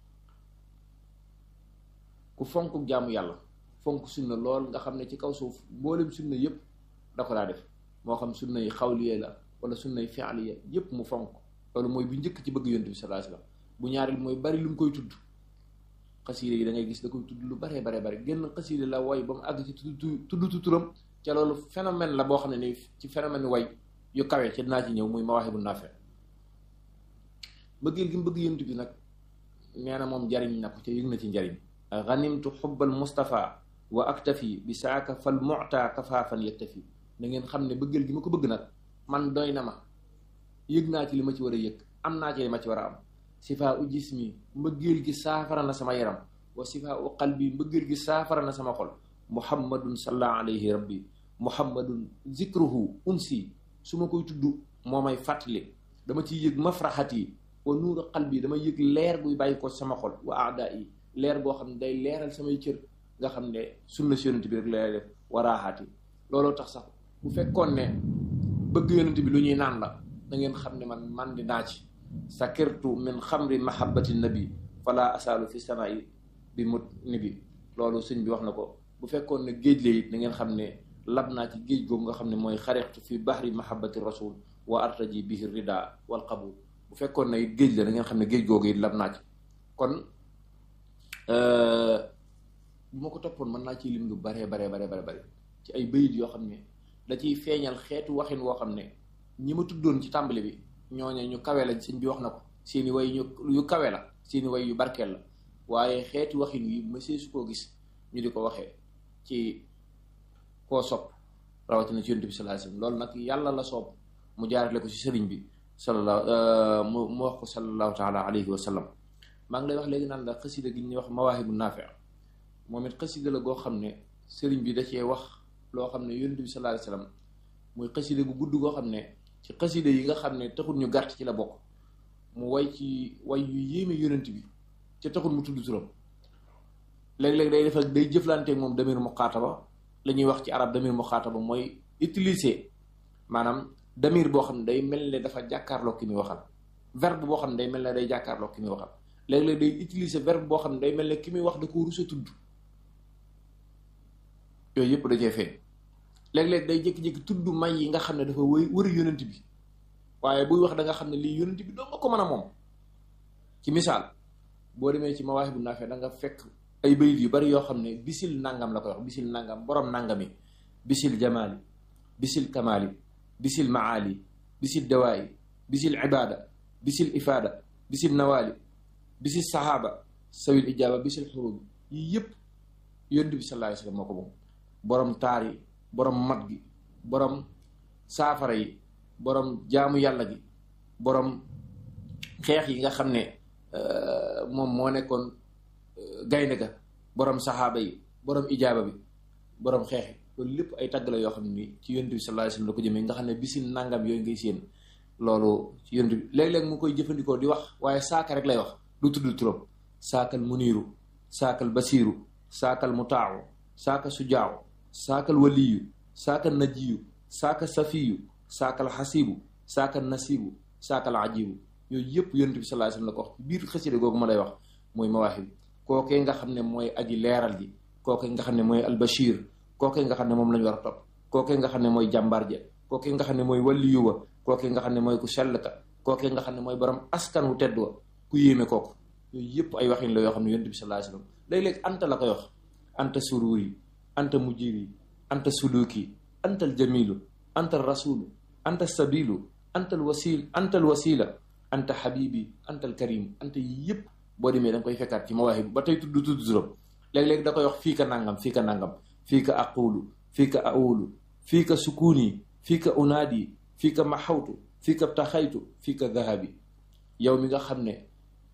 ku fonk jaamu yàlla fonk sunna lool nga xam ne ci kaw suuf mboolem sunna yépp da ko daa def moo xam sunna yi xawliye la wala sunna yi fi'liye yépp mu fonk loolu mooy bu njëkk ci bëgg yonent bi sallallahu alayhi wasallam bu ñaareel mooy bari lu mu koy tudd xasiide yi da ngay gis da koy tudd lu baree baree bari génn xasiide la way ba mu àgg ci tudd tudd turam ca loolu phénomène la boo xam ne ni ci phénomène way yu kawe ci dinaa ci ñëw muy mawaahibu naafi bëggeel gi mu bëgg yonent bi nag nee na moom jariñ na ko te yëg na ci njariñ ganimtu xubbal Mustafa wa aktafi bi saaka fal muta kafaafan yaktafi da ngeen xam ne bëggal gi ma ko bëgg nag man doy na ma yëg naa ci li ma ci war a yëg am naa ci li ma ci war a am sifaa u jismi mbëggeel gi saafara na sama yaram wa sifaa u qalbi mbëggeel gi saafara na sama xol muhammadun salla alayhi rabbi muhammadun zikruhu unsi su ma koy tudd moo may fàttali dama ciy yëg mafraxat yi wa nuuru qalbi dama yëg leer guy bàyyi ko sama xol wa aada yi leer goo xam ne day leeral samay cër nga xam ne sunna si yonent bi rek lay def waraaxaati looloo tax sax bu fekkoon ne bëgg yonent bi lu ñuy naan la da ngeen xam ne man man di naa ci sakirtu min xamri mahabbati nabi fala asaalu fi samaa'i bi mut ni bi loolu sëñ bi wax na ko bu fekkoon ne géej la it da ngeen xam ne lab naa ci géej googu nga xam ne mooy xarextu fi bahri mahabbati rasul wa artaji bihi rida wal qabul bu fekkoon ne it géej la da ngeen xam ne géej googu it lab naa ci kon bu ma ko toppoon mën naa ciy lim lu baree baree baree bare bare ci ay bayit yoo xam ne da ciy feeñal xeetu waxin woo xam ne ñi ma tuddoon ci tàmbali bi ñooñe ñu kawe la sëñ bi wax na ko seeni way ñu yu kawe la seeni way yu barkeel la waaye xeetu waxin wi mësee su koo gis ñu di ko waxee ci koo sopp rawatina ci yonent bi sallallahu alayhi wasallam loolu nag yàlla la soob mu jaarale ko ci sëriñ bi sallallahu mu mu wax ko sallallahu taala alayhi wa sallam maa ngi lay wax léegi naan la xasida gi ñuy wax mawaahibu naafi moom it xasida la goo xam ne sëriñ bi da cee wax loo xam ne yonent bi sallallahu alayhi wasallam muy xasida gu gudd goo xam ne ci xasida yi nga xam ne taxul ñu gàtt ci la bokk mu way ci way yu yéeme yonent bi ca taxul mu tudd turam léeg-léeg day def ak day jëflanteeg moom damir muxaataba la ñuy wax ci arab damir muxaataba mooy utiliser maanaam damir boo xam ne day mel ne dafa jàkkaarloo ki muy waxal verbe boo xam ne day mel ne day jàkkaarloo ki muy waxal léeg-léeg day utiliser verbe boo xam ne day mel ne ki muy wax da ko rus a tudd yooyu yëpp da cee feeñ léeg-léeg day jékki-jékki tudd may yi nga xam ne dafa wëy wëri yonent bi waaye buy wax da nga xam ne lii yonent bi doo nga ko mën a moom ci misaal boo demee ci mawaahibu naafi da nga fekk ay bayit yu bari yoo xam ne bisil nangam la koy wax bisil nangam borom nangami bisil jamaali bisil kamaali bisil maali bisil dawaayi bisil ibaada bisil ifaada bisil nawaali bisil sahaaba sawil ijaaba bisil xurubi yii yëpp yonent bi sallallahu alayhi wasallam moo ko moom borom taar yi borom mat gi borom saafara yi borom jaamu yàlla gi borom xeex yi nga xam ne moom moo nekkoon gaynde ga borom saxaaba yi borom ijaaba bi borom xeex yi loolu lépp ay tagg la yoo xam ne nii ci yonent bi sallallahu alayhi wasallam la ko jëmee nga xam ne bisin nangam yooyu ngay séen loolu ci yonent bi léeg-léeg mu koy jëfandikoo di wax waaye saaka rek lay wax lu tudd turam saakal muniiru saakal basiiru saakal mutaawu saaka sujaawu saakal waliyu saakal najiyu saaka safiyu saakal xasibu saakal nasibu saakal ajibu yooyu yëpp yonent bi sallallahu alayhi wasallam la ko wax ci biir xasida googu ma lay wax mooy mawaahib kookee nga xam ne mooy aji leeral ji kookee nga xam ne mooy albashir kookee nga xam ne moom la ñu war a topp kookee nga xam ne mooy jàmbaar ja kookee nga xam ne mooy waliyu wa kookee nga xam ne mooy ku sell ka kookee nga xam ne mooy borom askan wu tedd wa ku yéeme kooku yooyu yëpp ay waxin la yoo xam ne yonent bi sallallahu alayhi wasallam léeg-léeg anta la koy wax anta sururi anta mujiri anta suluki anta aljamilu anta rasulu anta sabilu anta alwasil anta alwasila anta habibi anta alkarim anta yi yëpp boo demee da nga koy fekkaat ci mawaahib ba tey tudd tudd turam léeg-léeg da koy wax fii ka nangam fii ka nangam fii ka aqulu fii ka awulu fii ka sukuni fii ka unaadi fii ka maxawtu fii ka taxaytu fii ka dahabi yow mi nga xam ne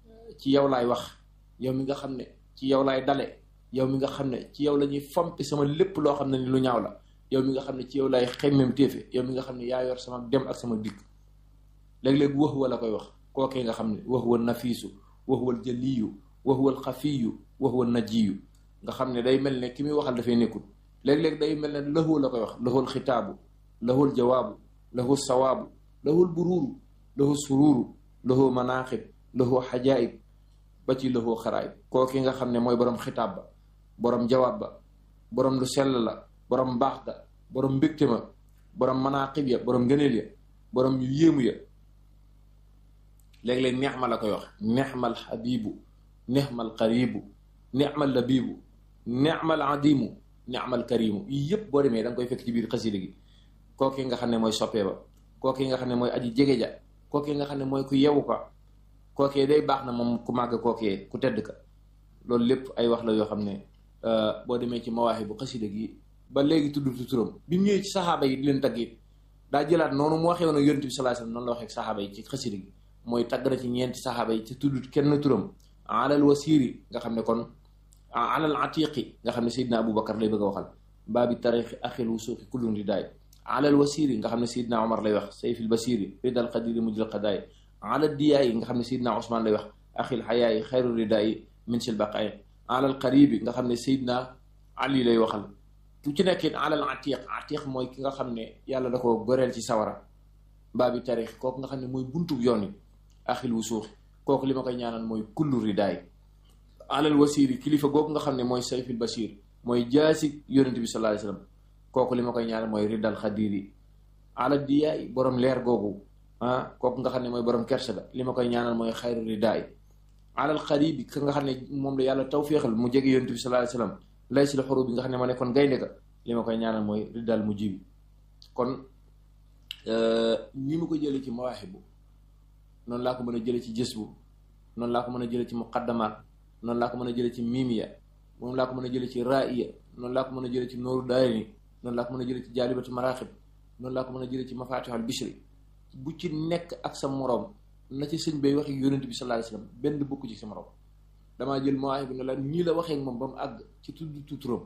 ci yow laay wax yow mi nga xam ne ci yow laay dale yow mi nga xam ne ci yow la ñuy fompi sama lépp loo xam ne ni lu ñaaw la yow mi nga xam ne ci yow laay xemmem téefe yow mi nga xam ne yaa yor sama dem ak sama dikk léeg-léeg wax wa la koy wax kookee nga xam ne wax wa nafiisu wax wal jaliyu wax wal xafiyu wax wal najiyu nga xam ne day mel ne ki muy waxal dafay nekkul léeg-léeg day mel ne lahu la koy wax lahul xitaabu lahul jawaabu lahu sawaabu lahul buruuru lahu suruuru lahu manaaxib lahu xajaayib ba ci lahu xaraayib kookee nga xam ne mooy borom xitaab ba borom jawaab ba borom lu sell la borom mbaax ga borom mbégte ma borom manaqib ya borom ngëneel ya borom yu yéemu ya léeg-léeg neex ma la koy wax neexmal xabibu neexmal qaribu neexmal labibu neexmal adimu neexmal karimu yii yëpp boo demee da nga koy fekk ci biir xasida gi kooki nga xam ne mooy soppee ba kooki nga xam ne mooy aji jege ja kooki nga xam ne mooy ku yewu ko kookee day baax na moom ku màgg kookee ku tedd ka loolu lépp ay wax la yoo xam ne boo demee ci mawaaxi bu xasida gi ba léegi tudd tu turam bi mu ñëwee ci saxaaba yi di leen tagg it daa jëlaat noonu mu waxee woon ak yonent bi sallallahu alayhi wasallam noonu la waxee ak saxaaba yi ci xasida gi mooy tagg na ci ñeenti saxaaba yi ci tudd kenn turam alal wasiiri nga xam ne kon alal atiqi nga xam ne Seydina Aboubacar lay bëgg a waxal baabi tarixi axil wusuuqi kullun ridaay alal wasiiri nga xam ne Seydina Omar lay wax sayfil basiiri ridal qadiri mujjal qadaay alal diyaayi nga xam ne Seydina Ousmane lay wax axil xayaayi xayru ridaayi min sil baqaay alal qaribi nga xam ne Seydina Ali lay waxal ku ci nekkit alal atiq atiq mooy ki nga xam ne yàlla da ko goreel ci sawara baabi tarix kooku nga xam ne mooy buntu yoon yi axil wusuuqi kooku li ma koy ñaanal mooy kullu ridaay alal wasiiri kilifa googu nga xam ne mooy sayfil basiir mooy jaasi yonent bi sallallahu alayhi wasallam kooku li ma koy ñaanal mooy ridal xadiri alal diyaay borom leer googu ah kooku nga xam ne mooy borom kersa ga li ma koy ñaanal mooy xayru ridaay alal xaribi ka nga xam ne moom la yàlla tawféexal mu jege yonent bi sallallahu alayhi wasallam lay si la xoro bi nga xam ne ma nekkoon gaynde ga li ma koy ñaanal mooy ridal mu jibi kon ñi ma ko jëlee ci mawaahibu noonu laa ko mën a jëlee ci jës bu noonu laa ko mën a jëlee ci muqaddamaat noonu laa ko mën a jëlee ci miimiya moom laa ko mën a jëlee ci ra'iya noonu laa ko mën a jëlee ci nooru daayni noonu laa ko mën a jëlee ci jaalibatu maraaxib noonu laa ko mën a jëlee ci mafatihul bishri bu ci nekk ak sa moroom na ci sëñ bay waxee yonent bi sallallahu alayhi wasallam benn bokku ci sa moroom damaa jël mawaahib bi ne la ñii la waxee moom ba mu àgg ci tudd tu turam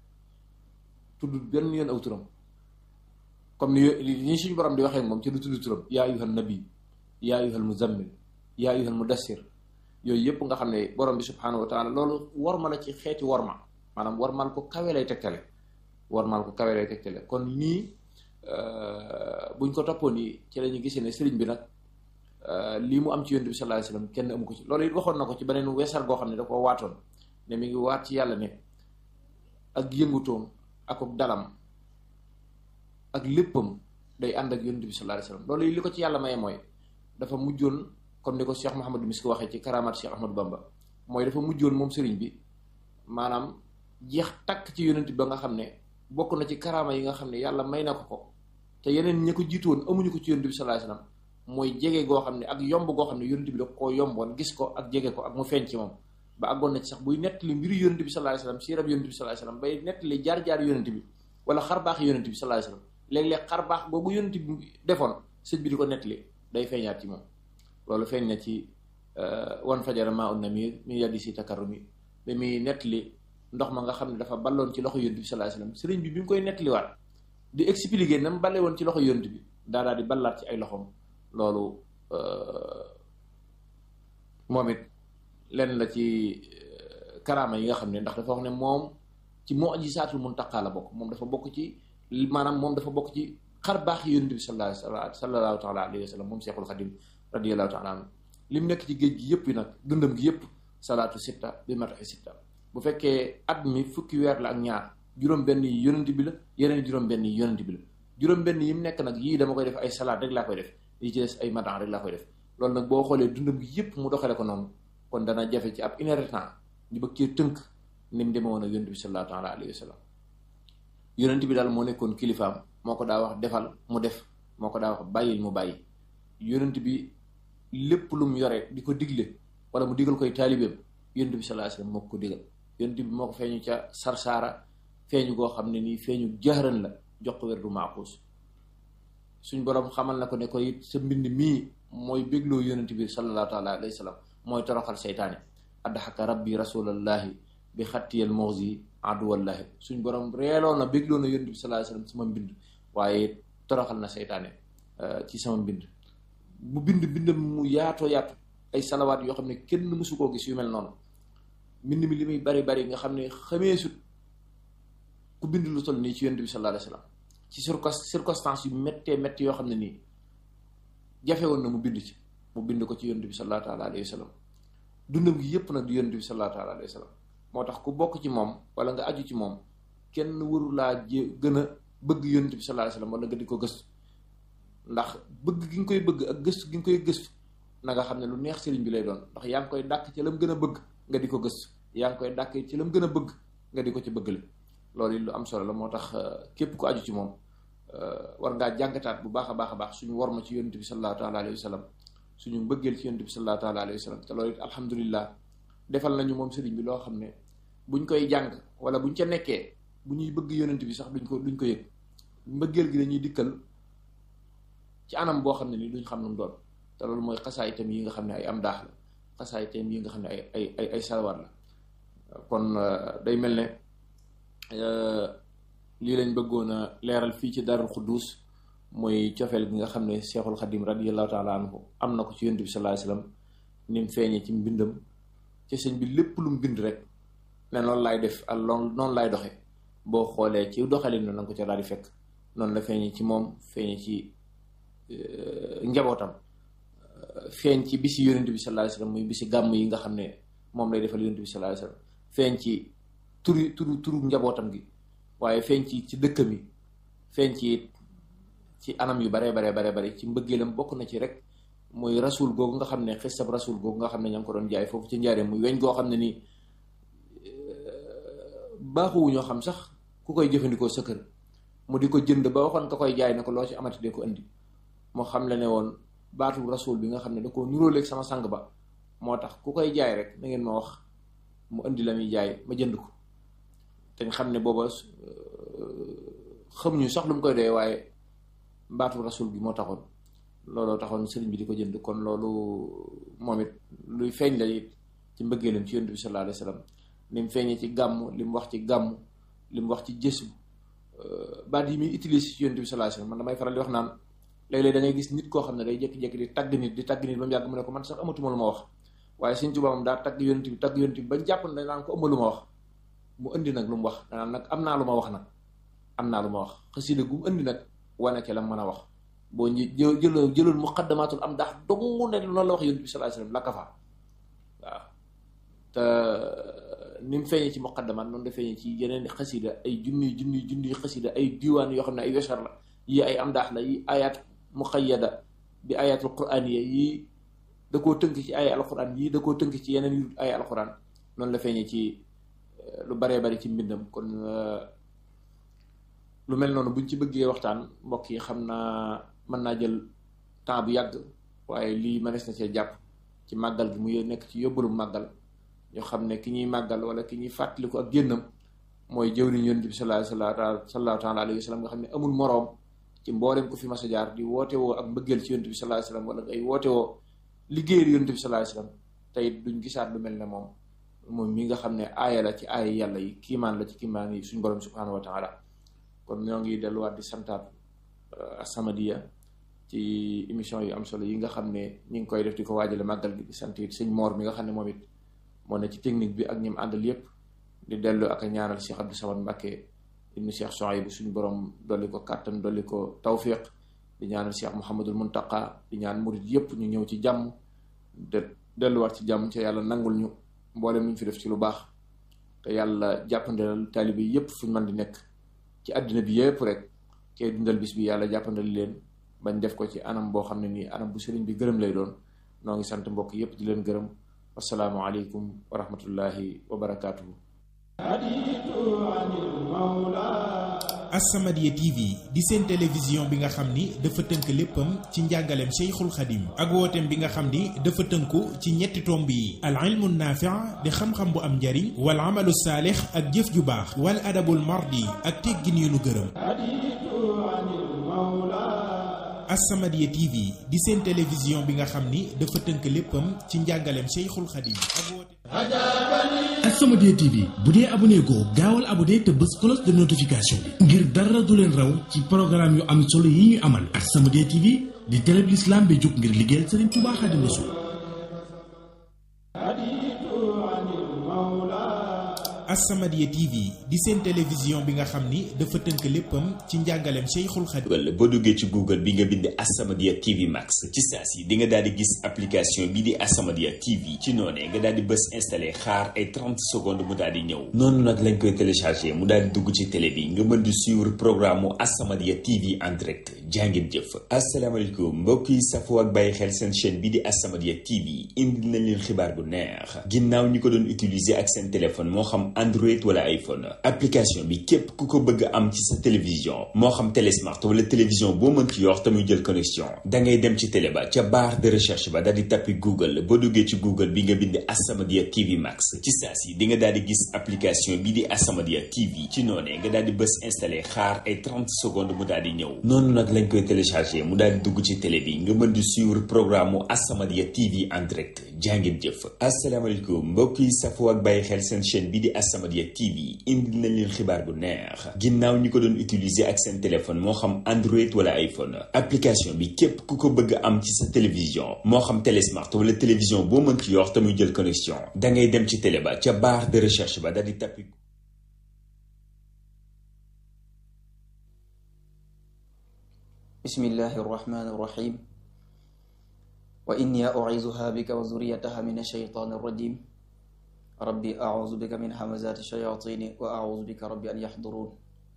tudd benn yoon aw turam comme ni ñi suñu borom di waxee moom ci du tudd turam yaa ayyuhan nabi yaa ayyuhal muzammil yaa ayyuhal mudassir yooyu yëpp nga xam ne borom bi subhaanahu wa taala loolu worma la ci xeeti worma maanaam wormaal ko kawe lay tegtale wormaal ko kawe lay tegtale kon nii buñ ko toppoon yi ci la ñu gisee ne sëriñ bi nag lii mu am ci yonent bi sallallahu alayhi wasallam kenn amu ko ci loolu it waxoon na ko ci beneen weesar goo xam ne da koo waatoon ne mi ngi waat ci yàlla ne ak yëngutoom ak ak dalam ak léppam day ànd ak yonent bi sallallahu alayhi wasallam loolu yi li ko ci yàlla maye mooy dafa mujjoon comme ni ko Cheikh Mouhamadou Miski waxee ci karamaat Cheikh Ahmadou Bamba mooy dafa mujjoon moom sëriñ bi maanaam jeex takk ci yonent bi ba nga xam ne bokk na ci karama yi nga xam ne yàlla may na ko ko te yeneen ñi ko jiitu woon amuñu ko ci yonent bi sallallahu alayhi wasallam mooy jege goo xam ne ak yomb goo xam ne yonent bi da koo yomboon gis ko ak jege ko ak mu feeñ ci moom ba àggoon na ci sax buy nettali mbiru yonent bi sallallahu alayhi wasallam siirab yonent bi sallallahu alayhi wasallam bay nettali jaar-jaar yonent bi wala xarbaax yonent bi sallallahu alayhi wasallam léeg-léeg xarbaax googu yonent bi defoon sëñ bi di ko nettali day feeñaat ci moom loolu feeñ na ci wan fajara maa un namir mi yaddi si takarrumi ba muy nettali ndox ma nga xam ne dafa balloon ci loxo yonent bi sallallahu alayhi wasallam sëriñ bi bi mu koy nettaliwaat di expliquer na mu balle woon ci loxo yonent bi daa daal di ballaat ci ay loxoom loolu moom it lenn la ci karaama yi nga xam ne ndax dafa wax ne moom ci mu'jizaatul muntaqa la bokk moom dafa bokk ci maanaam moom dafa bokk ci xar baax yonent bi sallallahu sallallahu taala alayhi wa sallam moom Seexul Xadim radiyallahu taala anhu li mu nekk ci géej gi yëpp yi nag dundam gi yëpp salaatu sitta bi mataxi sitta bu fekkee at mi fukki weer la ak ñaar juróom-benn yi yonent bi la yeneen juróom-benn yi yonent bi la juróom-benn yi mu nekk nag yii dama koy def ay salaat rek laa koy def yi ci des ay matan rek laa koy def loolu nag boo xoolee dundam gi yëpp mu doxale ko noonu kon dana jafe ci ab une heure de temps ñu bëgg cee tënk ni mu demee woon ak yonent bi sallallahu taala alayhi wa sallam yonent bi daal moo nekkoon kilifaam moo ko daa wax defal mu def moo ko daa wax bàyyil mu bàyyi yonent bi lépp lu mu yore di ko digle wala mu digal koy taalibeem yonent bi sallallahu alayhi wasallam moo ko digal yonent bi moo ko feeñu ca sarsaara feeñu goo xam ne nii feeñu jaxaran la jox ko wér du maaxuus suñ boroom xamal na ko ne ko it sa mbind mii mooy bégloo yonent bi sallallahu taala alayhi wasallam mooy toroxal seytaane addaxaka rabbi rasulallahi bi xattiyal moxsi aduwallahi suñ borom reeloo na bégloo na yonent bi sallallahu alayhi wasallam sama mbind waaye toroxal na seytaane ci sama mbind mu bind bindam mu yaatoo yaatu ay salawaat yoo xam ne kenn mësu koo gis yu mel noonu mbind mi li muy bari bari nga xam ne xamee sut ku bind lu toll nii ci yonent bi sallallahu alayhi wasallam ci circonstance yu méttee métti yoo xam ne nii jafe woon na mu bind ci mu bind ko ci yonent bi sallallahu taala alayhi wasallam dundam gi yépp nag di yonent bi sallallahu taala alayhi wasallam moo tax ku bokk ci moom wala nga aju ci moom kenn waru laa jé gën a bëgg yonent bi sallallahu alayhi wasallam wala nga di ko gëstu ndax bëgg gi nga koy bëgg ak gëstu gi nga koy gëstu na nga xam ne lu neex sëriñ bi lay doon ndax yaa ngi koy dàkk ci lam gën a bëgg nga di ko gëstu yaa ngi koy dàkk ci lam gën a bëgg nga di ko ci bëggale loolu it lu am solo la moo tax képp ku aju ci moom war ngaa jàngataat bu baax a baax a baax suñu war ma ci yonent bi sallallahu taala alayhi wa sallam suñu mbëggeel ci yonent bi sallallahu taala alayhi wa sallam te loolu it alhamdulilah defal nañu moom sëriñ bi loo xam ne buñ koy jàng wala buñ ca nekkee bu ñuy bëgg yonent bi sax duñ ko duñ ko yëg mbëggeel gi dañuy dikkal ci anam boo xam ne ni duñ xam nu mu doon te loolu mooy xasaay itam yi nga xam ne ay am daax la xasaay itam yi nga xam ne ay ay ay ay salawat la kon day mel ne lii lañ bëggoon a leeral fii ci Daarul Xuddus mooy cofeel gi nga xam ne Seexul Xadim radiyallahu taala anhu am na ko ci yonent bi sallallahu alayhi wasallam ni mu feeñee ci mbindam ci sëñ bi lépp lu mu bind rek ne noonu laay def ak loolu noonu laay doxe boo xoolee ci doxalin na nga ko ca daal di fekk noonu la feeñee ci moom feeñee ci njabootam feeñ ci bisi yonent bi sallallahu alayhi wasallam muy bisi gàmm yi nga xam ne moom lay defal yonent bi sallallahu alayhi wasallam feeñ ci turu turu turu njabootam gi waaye feeñ ci ci dëkkam yi feeñ ci ci anam yu baree baree baree bare ci mbëggeelam bokk na ci rek muy rasul googu nga xam ne xisab rasul googu nga xam ne ña ngi ko doon jaay foofu ci njaareem muy weñ goo xam ne nii baaxuwu ñoo xam sax ku koy jëfandikoo sa kër mu di ko jënd ba waxoon ka koy jaay ne ko loo ci amati de ko indi moo xam le ne woon baatu rasul bi nga xam ne da koo nuróoleeg sama sang ba moo tax ku koy jaay rek na ngeen ma wax mu indi la muy jaay ma jënd ko te nga xam ne booba xamuñu sax lu mu koy doyee waaye baatu rasul bi moo taxoon looloo taxoon sëriñ bi di ko jënd kon loolu moom it luy feeñ la it ci mbëggeelam ci yonent bi sallallahu alayhi wasallam ni mu feeñee ci gàmm li mu wax ci gàmm li mu wax ci jës baat yi muy utiliser ci yonent bi sallallahu alayhi wasallam man damay faral di wax naan léeg-léeg da ngay gis nit koo xam ne day jékki-jékki di tagg nit di tagg nit ba mu yàgg mu ne ko man sax amatuma lu ma wax waaye Sëriñ Tuubaa moom daa tagg yonent bi tagg yonent bi bañ jàpp ne naan ko ëmb lu ma wax mu indi nag lu mu wax danaan nag am naa lu ma wax nag am naa lu ma wax xasida gu mu indi nag wane ca la mën a wax boo ñi jël jëloon muqaddamatul am ndax dong ne noonu la wax yonent bi sallallahu alayhi wasallam la ka fa waaw te ni mu feeñee ci muqaddamat noonu la feeñee ci yeneen xasida ay junniy junniy junniy xasida ay diwaan yoo xam ne ay wesar la yi ay am daax la yi ayat muqayyada bi ayatul qur'aniya yi da koo tënk ci ay alquran yii da koo tënk ci yeneen yu ay alquran noonu la feeñee ci lu baree bari ci mbindam kon lu mel noonu buñ ci bëggee waxtaan mbokk yi xam naa mën naa jël temps bu yàgg waaye lii mënees na cee jàpp ci màggal gi mu nekk ci yóbbalu màggal ñoo xam ne ki ñuy màggal wala ki ñuy fàttaliku ak génnam mooy jëwriñ yonent bi sallallahu sallallahu taala alayhi wa sallam nga xam ne amul moroom ci mboolem ko fi mas a jaar di woote woo ak mbëggeel ci yonent bi sallallahu alayhi wa sallam wala ngay woote woo liggéeyal yonent bi sallallahu alayhi wa sallam tey duñ gisaat lu mel ne moom moom mi nga xam ne aaya la ci aaya yàlla yi kiimaan la ci kiimaan yi suñ borom subhanahu wa taala kon ñoo ngi delluwaat di santaat As-Samadiyya ci émission yu am solo yi nga xam ne ñi ngi koy def di ko waajale màggal gi di sant it sëñ Moor mi nga xam ne moom it moo ne ci technique bi ak ñim àndal yépp di dellu ak a ñaanal Cheikh Abdou Samad Mbacké ibnu Cheikh Souhaïbou suñu borom dolli ko kàttan dolli ko tawfiq di ñaanal Cheikh Mouhamadul Muntaqa di ñaan murid yépp ñu ñëw ci jàmm de delluwaat ci jàmm ci yàlla nangul ñu mboolem ñu fi def ci lu baax te yàlla jàppandalal taalibe yépp fu ñu mën di nekk ci àddina bi yépp rek kay dundal bis bi yàlla jàppandal leen bañ def ko ci anam boo xam ne nii anam bu sëriñ bi gërëm lay doon noo ngi sant mbokk yépp di leen gërëm wasalaamu aleykum wa rahmatullahi wa barakaatuhu As-Samadiyya TV di seen télévision bi nga xam ni dafa tënk léppam ci njàngaleem Cheikhul Khadim ak wooteem bi nga xam ni dafa tënku ci ñetti tomb yi al ilmu naafi' di xam-xam bu am njariñ wal amalu saalix ak jëf ju baax wal adabul mardi ak teggin yu nu gërëm As-Samadiyya TV di seen télévision bi nga xam ni dafa tënk léppam ci njàngaleem Cheikhul Khadim ak wooteem As-Samadiyya TV bu dee abonné goo gaawal abonné te bës cloche de notification bi ngir dara du leen raw ci programme yu am solo yi ñu amal As-Samadiyya TV di télé bi l'islam bi jóg ngir liggéeyal Serigne Touba Xaadimu Rasuul As-Samadiyya TV di seen télévision bi nga xam ni dafa tënk léppam ci njàngaleem Cheikhul Khadim wala boo duggee ci Google bi nga bind As-Samadiyya TV Max ci saa si di nga daal di gis application bi di As-Samadiyya TV ci noonee nga daal di bës installé xaar ay 30 secondes mu daal di ñëw noonu nag lañ koy téléchargé mu daal di dugg ci télé bi nga mën di suivre programme mu As-Samadiyya TV en direct jàngeen jëf asalaamaaleykum mbokk yi safoo ak bàyyi xel seen chaîne bi di As-Samadiyya TV indi nañ leen xibaar bu neex ginnaaw ñi ko doon utiliser ak seen téléphone moo xam Android wala iPhone application bi képp ku ko bëgg am ci sa télévision moo xam télé smart wala télévision boo mën ci yor te muy jël connexion da ngay dem ci télé ba ca barre de recherche ba daal di tappi Google boo duggee ci Google bi nga bind As-Samadiyya TV Max ci saa si di nga daal di gis application bi di As-Samadiyya TV ci noonee nga daal di bës installé xaar ay 30 secondes mu daal di ñëw noonu nag lañ koy téléchargé mu daal di dugg ci télé bi nga mën di suivre programme mu As-Samadiyya TV en direct jàngeen jëf asalaamaaleykum mbokk yi safoo ak bàyyi xel seen chaîne bi di As-Samadiyya TV indi nañ leen xibaar bu neex ginnaaw ñi ko doon utiliser ak seen téléphone moo xam Android wala iPhone application bi képp ku ko bëgg am ci sa télévision moo xam télé smart wala télévision boo mën ci yor te muy jël connexion da ngay dem ci télé ba ca barre de recherche ba daal di tappi bismillahi irrahmani irrahim wa inni u'izuha bika wa zurriyataha min ash-shaytani irrajim rabbi a'uzu bika min hamazati shayatini wa a'uzu bika rabbi an yahdurun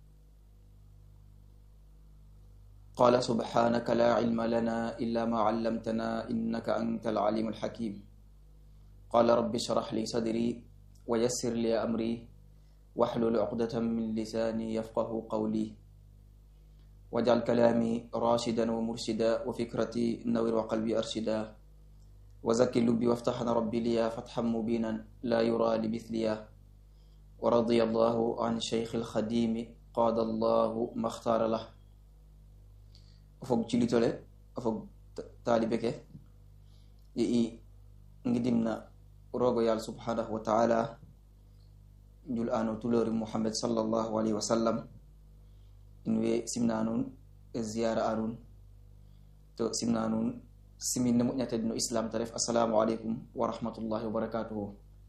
qala subhanaka la ilma lana illa ma 'allamtana innaka anta al-'alimu al-hakim qala rabbi shrah li sadri wa yassir li amri wahlul 'uqdatan min lisani yafqahu qawli wajal kalaami rashidan wa murshida wa fikrati nawir wa qalbi arshida wa zakki lubbi waftaxna rabbi liya fatxan mubinan laa yura li mithliya wa radiya allahu an cheikh alxadimi qaada allahu maxtaara lah o fog cilitole o fog taalibe ke i i ngidimna roogo yaal subhanahu wa taala njul ano tulori muhammad sallallahu alayhi wa sallam in we simna nuun ziyara a nuun to simna nuun simin ne moƴƴatede no islam ta ref assalamu aleykum wa rahmatullahi wa barakatuhu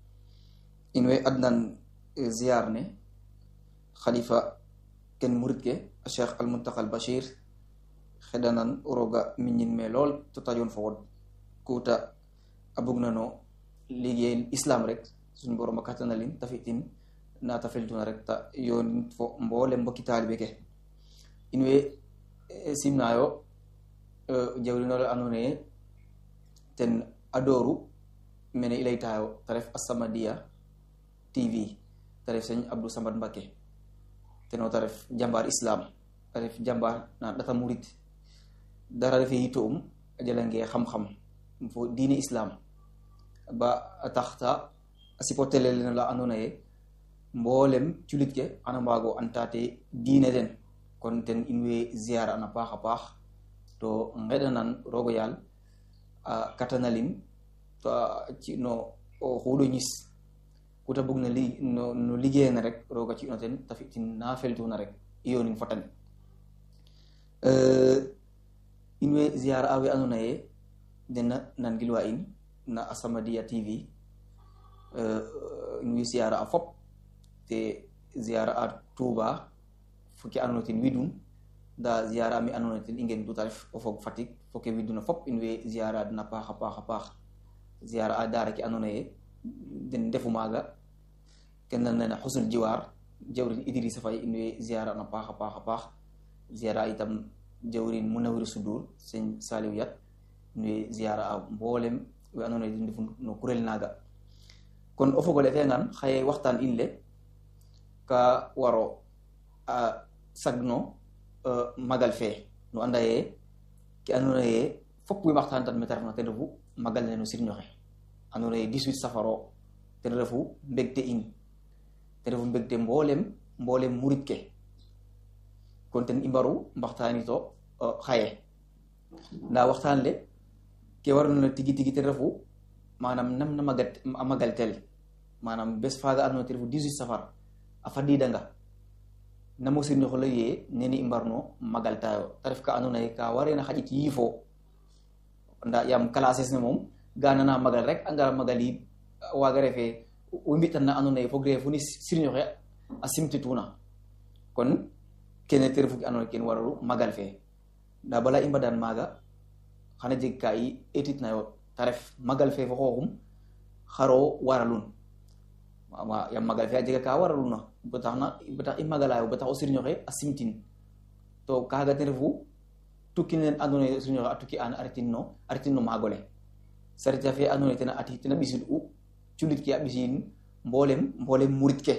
in we adnan ziyar ne khalifa ken murid ke cheikh almuntaqa al bashir xeɗanan roga miñin me lool to tajon fo wod kuta a bugnano liggéey islam rek suñ borom a kattanalin ta fitin nata feltuna rek ta yonin fo mboole mbokki taalibe ke in we simnayo jawrinole andona ye ten adoru mene i leytayo te ref As-Samadiyya TV te ref sëñ Abdou Samad Mbacké teno te ref jambar islam te ref jambar na ɗata murid dara refe yito um a jalange xam-xam fo diine islam ba a taxta a sipotele lene la andona ye mboolem culit ke xana mbaago antate diine den kon ten in way ziar an a paax a paax to ngeɗanan rogo yaal a katanalin to ci no xuuɗo ñis kuta bug na li no liggéeyana rek roga ci no ten ta fi'tin na feltuna rek iyonin fotan in way ziar a we andona ye dena nangilwa in na As-Samadiyya TV in way ziar a fop te ziar a Touba foke andona ten widun nda ziara mi andona ten i ngen duta ref o fog Fatick foke widuna fop in way ziara den a paax a paax a paax ziara a daara ke andona ye den ndefu maaga ken na nena xusnul jiwaar jawrin Idrissa Faye in way ziara an a paax a paax a paax ziara itam jawrin Munawir Sudur sëñ Saliou Yat in way ziara a mboolem we andona ye den ndefu no kurel naaga kon o fogole fengan xaye waxtaan in le ka waro a sagno magal fe no anda ye ke andona ye fop wi waxtaan tan mete refna ten refu magal ne no sirñoxe andona ye 18 safaro ten refu mbegte in ten refu mbegte mboolem mboolem murit ke kon ten i mbaru mbaxtaanito xaye nda waxtaan le ke warna tigi tigi ten refu manam nam na magat a magal tel manam bes faaga andona ten refu 18 safar a fadidanga namo sirñoxo le ye nene i mbarno magal tayo te ref ka andona ye ka warena xaƴit yiifo nda yaam classes ne moom ga nana magal rek a ngara magal yit waaga refe wo mbitan na andona ye fog refe fu ni sirñoxe a simtituna kon kene te refu ke andona ken waralu magal fe nda bala i mbadan maaga xana jeg ka i etit nayo te ref magal fe fo xooxum xaro waralun yaam magal fe a jega ka waraluna ba tax na ba tax i magalayo ba tax o sirñoxe a simtin to kaaga ten refu tukki nen andona ye sirñoxe a tukki an a retin no a retin no maagole sarita fe andona ye tena ati tena ɓisid u culit ke a ɓisin mboolem mboolem murit ke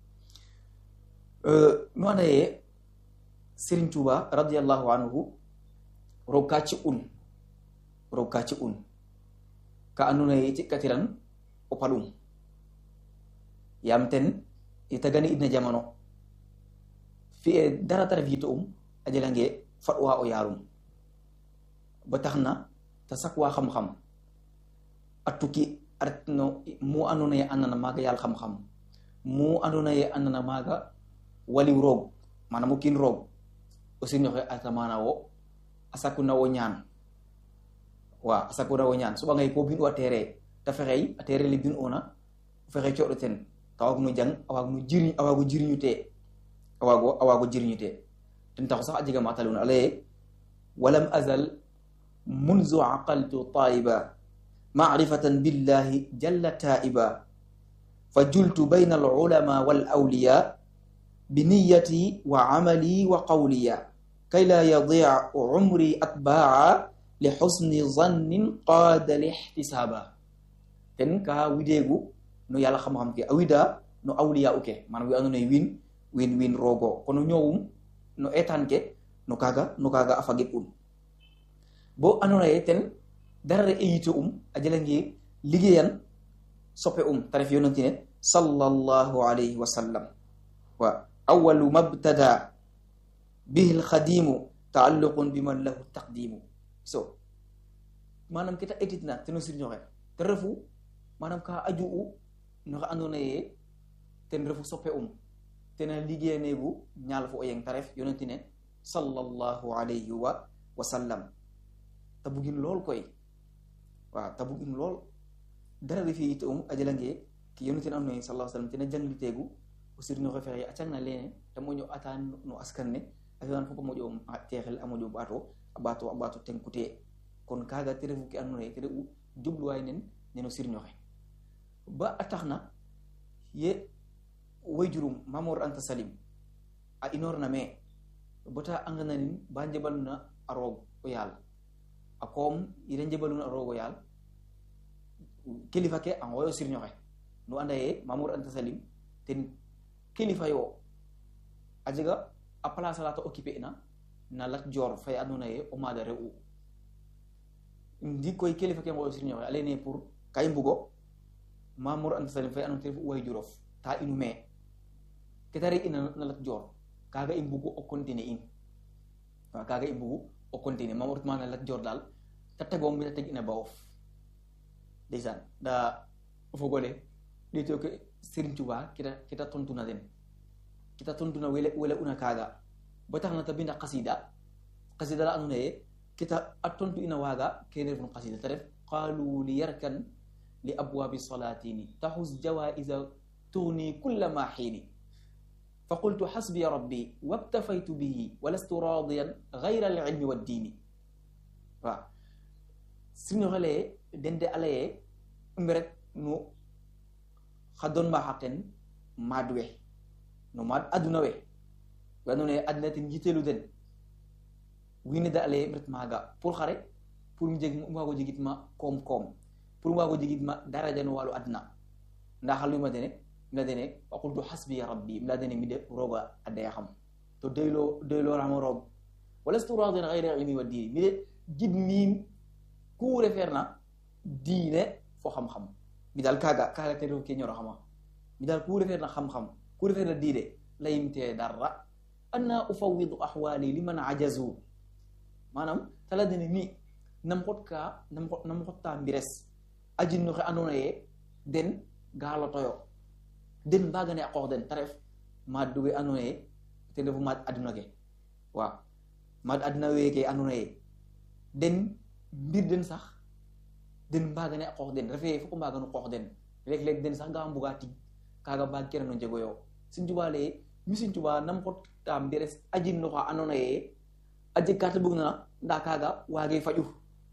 nu anda ye Serigne Touba radiallahu anhu roog ka ci un roog ka ci un ka andona ye cikkatiran o paɗum yam ten itagani idna jamano fi'e dara tara fiito um a jelange faɗwa o yarum ba tax na ta sakwa xam-xam a tukki a retno mu andona ye andana maaga yaal xam-xam mu andona ye andana maaga waliw roog manam o kiin roog o sirñoxe atamana wo a sakuna wo ñaan wa a sakuna wo ñaan soɓangay ko bin u a tere te fexey a tere le bin una o fexey coɗo ten ta waag no jang a waag no jiriñ a waago jiriñu te a waago a waago jiriñu te ten taxu sax a jega ma taluna a leye walam azal munzu aqaltu taiba macrifatan billahi jalla taiba fa jultu bayna alulama walawliya biniyati wa camali wa qawliya kay la yadic cumri atbaaca li xusni zannin qaada lixtisaaba ten ka wideegu no yàlla xam-xam ke a wida no awliya uke manam wi andoona ye wiin wiin wiin roogo kono ñoowum no etaan ke no kaaga no kaaga a fagit un bo andoona ye ten dara re eyite um a jelange liggéeyan soppe um ta ref yonantine sallallahu alayhi wa sallam wa awalu mabtada bihi lxadimu taalluqun biman lahu taqdimu so manam keta etitna teno sirñoxe te refu manam ka aju u noxe andoona ye ten refu soppe um tena liggéeyaneegu ñaal fo o yeng ta ref yonantine sallallahu alayhi wa wa sallam te bugin lool koy waaw te bugin lool dara refi yite um a jelange ki yonantine andoona ye sallallahu sallam tena jangliteegu o sirñoxe fexe a cangna lene te moƴo ata no askan ne a fiyan fop a moƴo texel a moƴo ɓaato a ɓaato a ɓaato tenkute kon kaaga te refu ke andoona ye te re'u jubluwaay nen neno sirñoxe ba a taxna ye wayjurum Mamor Anta Salim a inoorna me bota a ngananin ba njeɓaluna a roog o yaal a koom ire njeɓaluna a roog o yaal kilifa ke a ngooyo sirñoxe nu anda ye Mamor Anta Salim ten kilifa yo a jega a place ala ta occuper na na Lat Joor fay andoona ye o maada re'u ndi koy kilifa ke ngooyo sirñoxe a leyne pour ka i mbugo Mamor Anta Salim fay andoona te refu way jurof ta inu me ke ta re ina na Lat Joor kaaga i mbugu o continuer in waaw kaaga i mbugu o continuer Mamor tuma na Lat Joor daal ta tegoom bi ta teg ina ba of ndeysaan nda o fogole ɗeeto ke Serigne Touba kita kita tontuna den kita tontuna wele wele una kaaga ba tax na ta binda qasida qasida la andoona ye kita a tontu ina waaga kene refun qasida ta ref qaalu li yarkan li abwaabi salatini taxus jawaisa tugni kulla ma xiini fa qultu xasbiya rabbi wabtafaytu bihi walastu radiyan gayra alilmi waddiini waaw sirno xele dende alaye mberet nu xa doon ma xaqen maad we no maad aduna we we andoona ye aduna ten jitelu den wiine da alaye ret maaga pour xare pour um jeg um waago jegit ma koom-koom pour um waago jegit ma daraja no wàllu aduna nda xa luyma dene mila dene wa qultu xasbiya rabbi mila dene mi de rooga a daya xam to doylo doylorama roog walastu radiyan gayra ilmi wa diini mi de jid miim ku refeerna diine fo xam-xam mi daal kaaga kaaga te refu ke ñoro xama mi daal ku refeerna xam-xam ku refeerna diine layimte darra anna ufawidu axwaali liman ajazu maanaam tala dene mi nam xot ka nam xot nam xotta mbires ajin noxe andoona ye den gaalotoyo den mbaagane a qoox den te ref maad we andoona ye ten refu maad aduna ke waaw maad aduna weeke andoona ye den mbir den sax den mbaagane a qoox den refee foko mbaagano qoox den leeg-leeg den sax ga mbuga tig kaaga mbaag kene no njego yo Sëñ Tuubaa leye mi Sëñ Tuubaa nam xota mbires ajin noxa andoona ye a jeg ka te bug na nda kaaga waage faju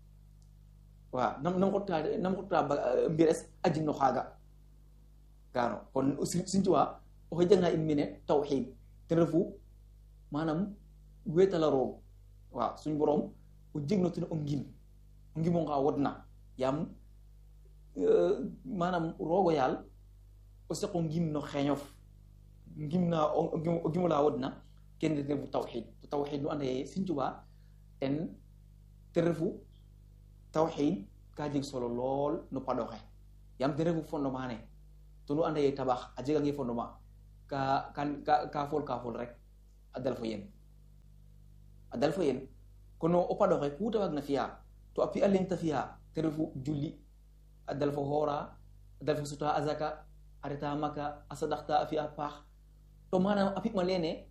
waaw nam nam xota nam xota mbires ajin no xaaga gaano kon Sëñ Tuubaa oxe jangna in mene tawxiid ten refu maanaam weetala roog waaw suñ boroom o jeg no ten o ngim o ngimo nga wodna yaam maanaam roogo yaal o seko ngimno xeñof ngimna o gimula wodna kene refu tawxid to tawxid nu anda ye Sëñ Tuubaa ten te refu tawxid ka jeg solo lool no paɗoxe yaam ten refu fondement ne to nu anda ye tabax a jegange fondement ka ka ka fol ka fol rek a dal fo yen a dal fo yen kono o paɗoxe ku ta waagna fiya to a pi'a leŋ ta fiya te refu julli a dal fo xoora a dal fo suta azaka a reta maka a sadaxta a fi'a paax to manam a pi'ma lene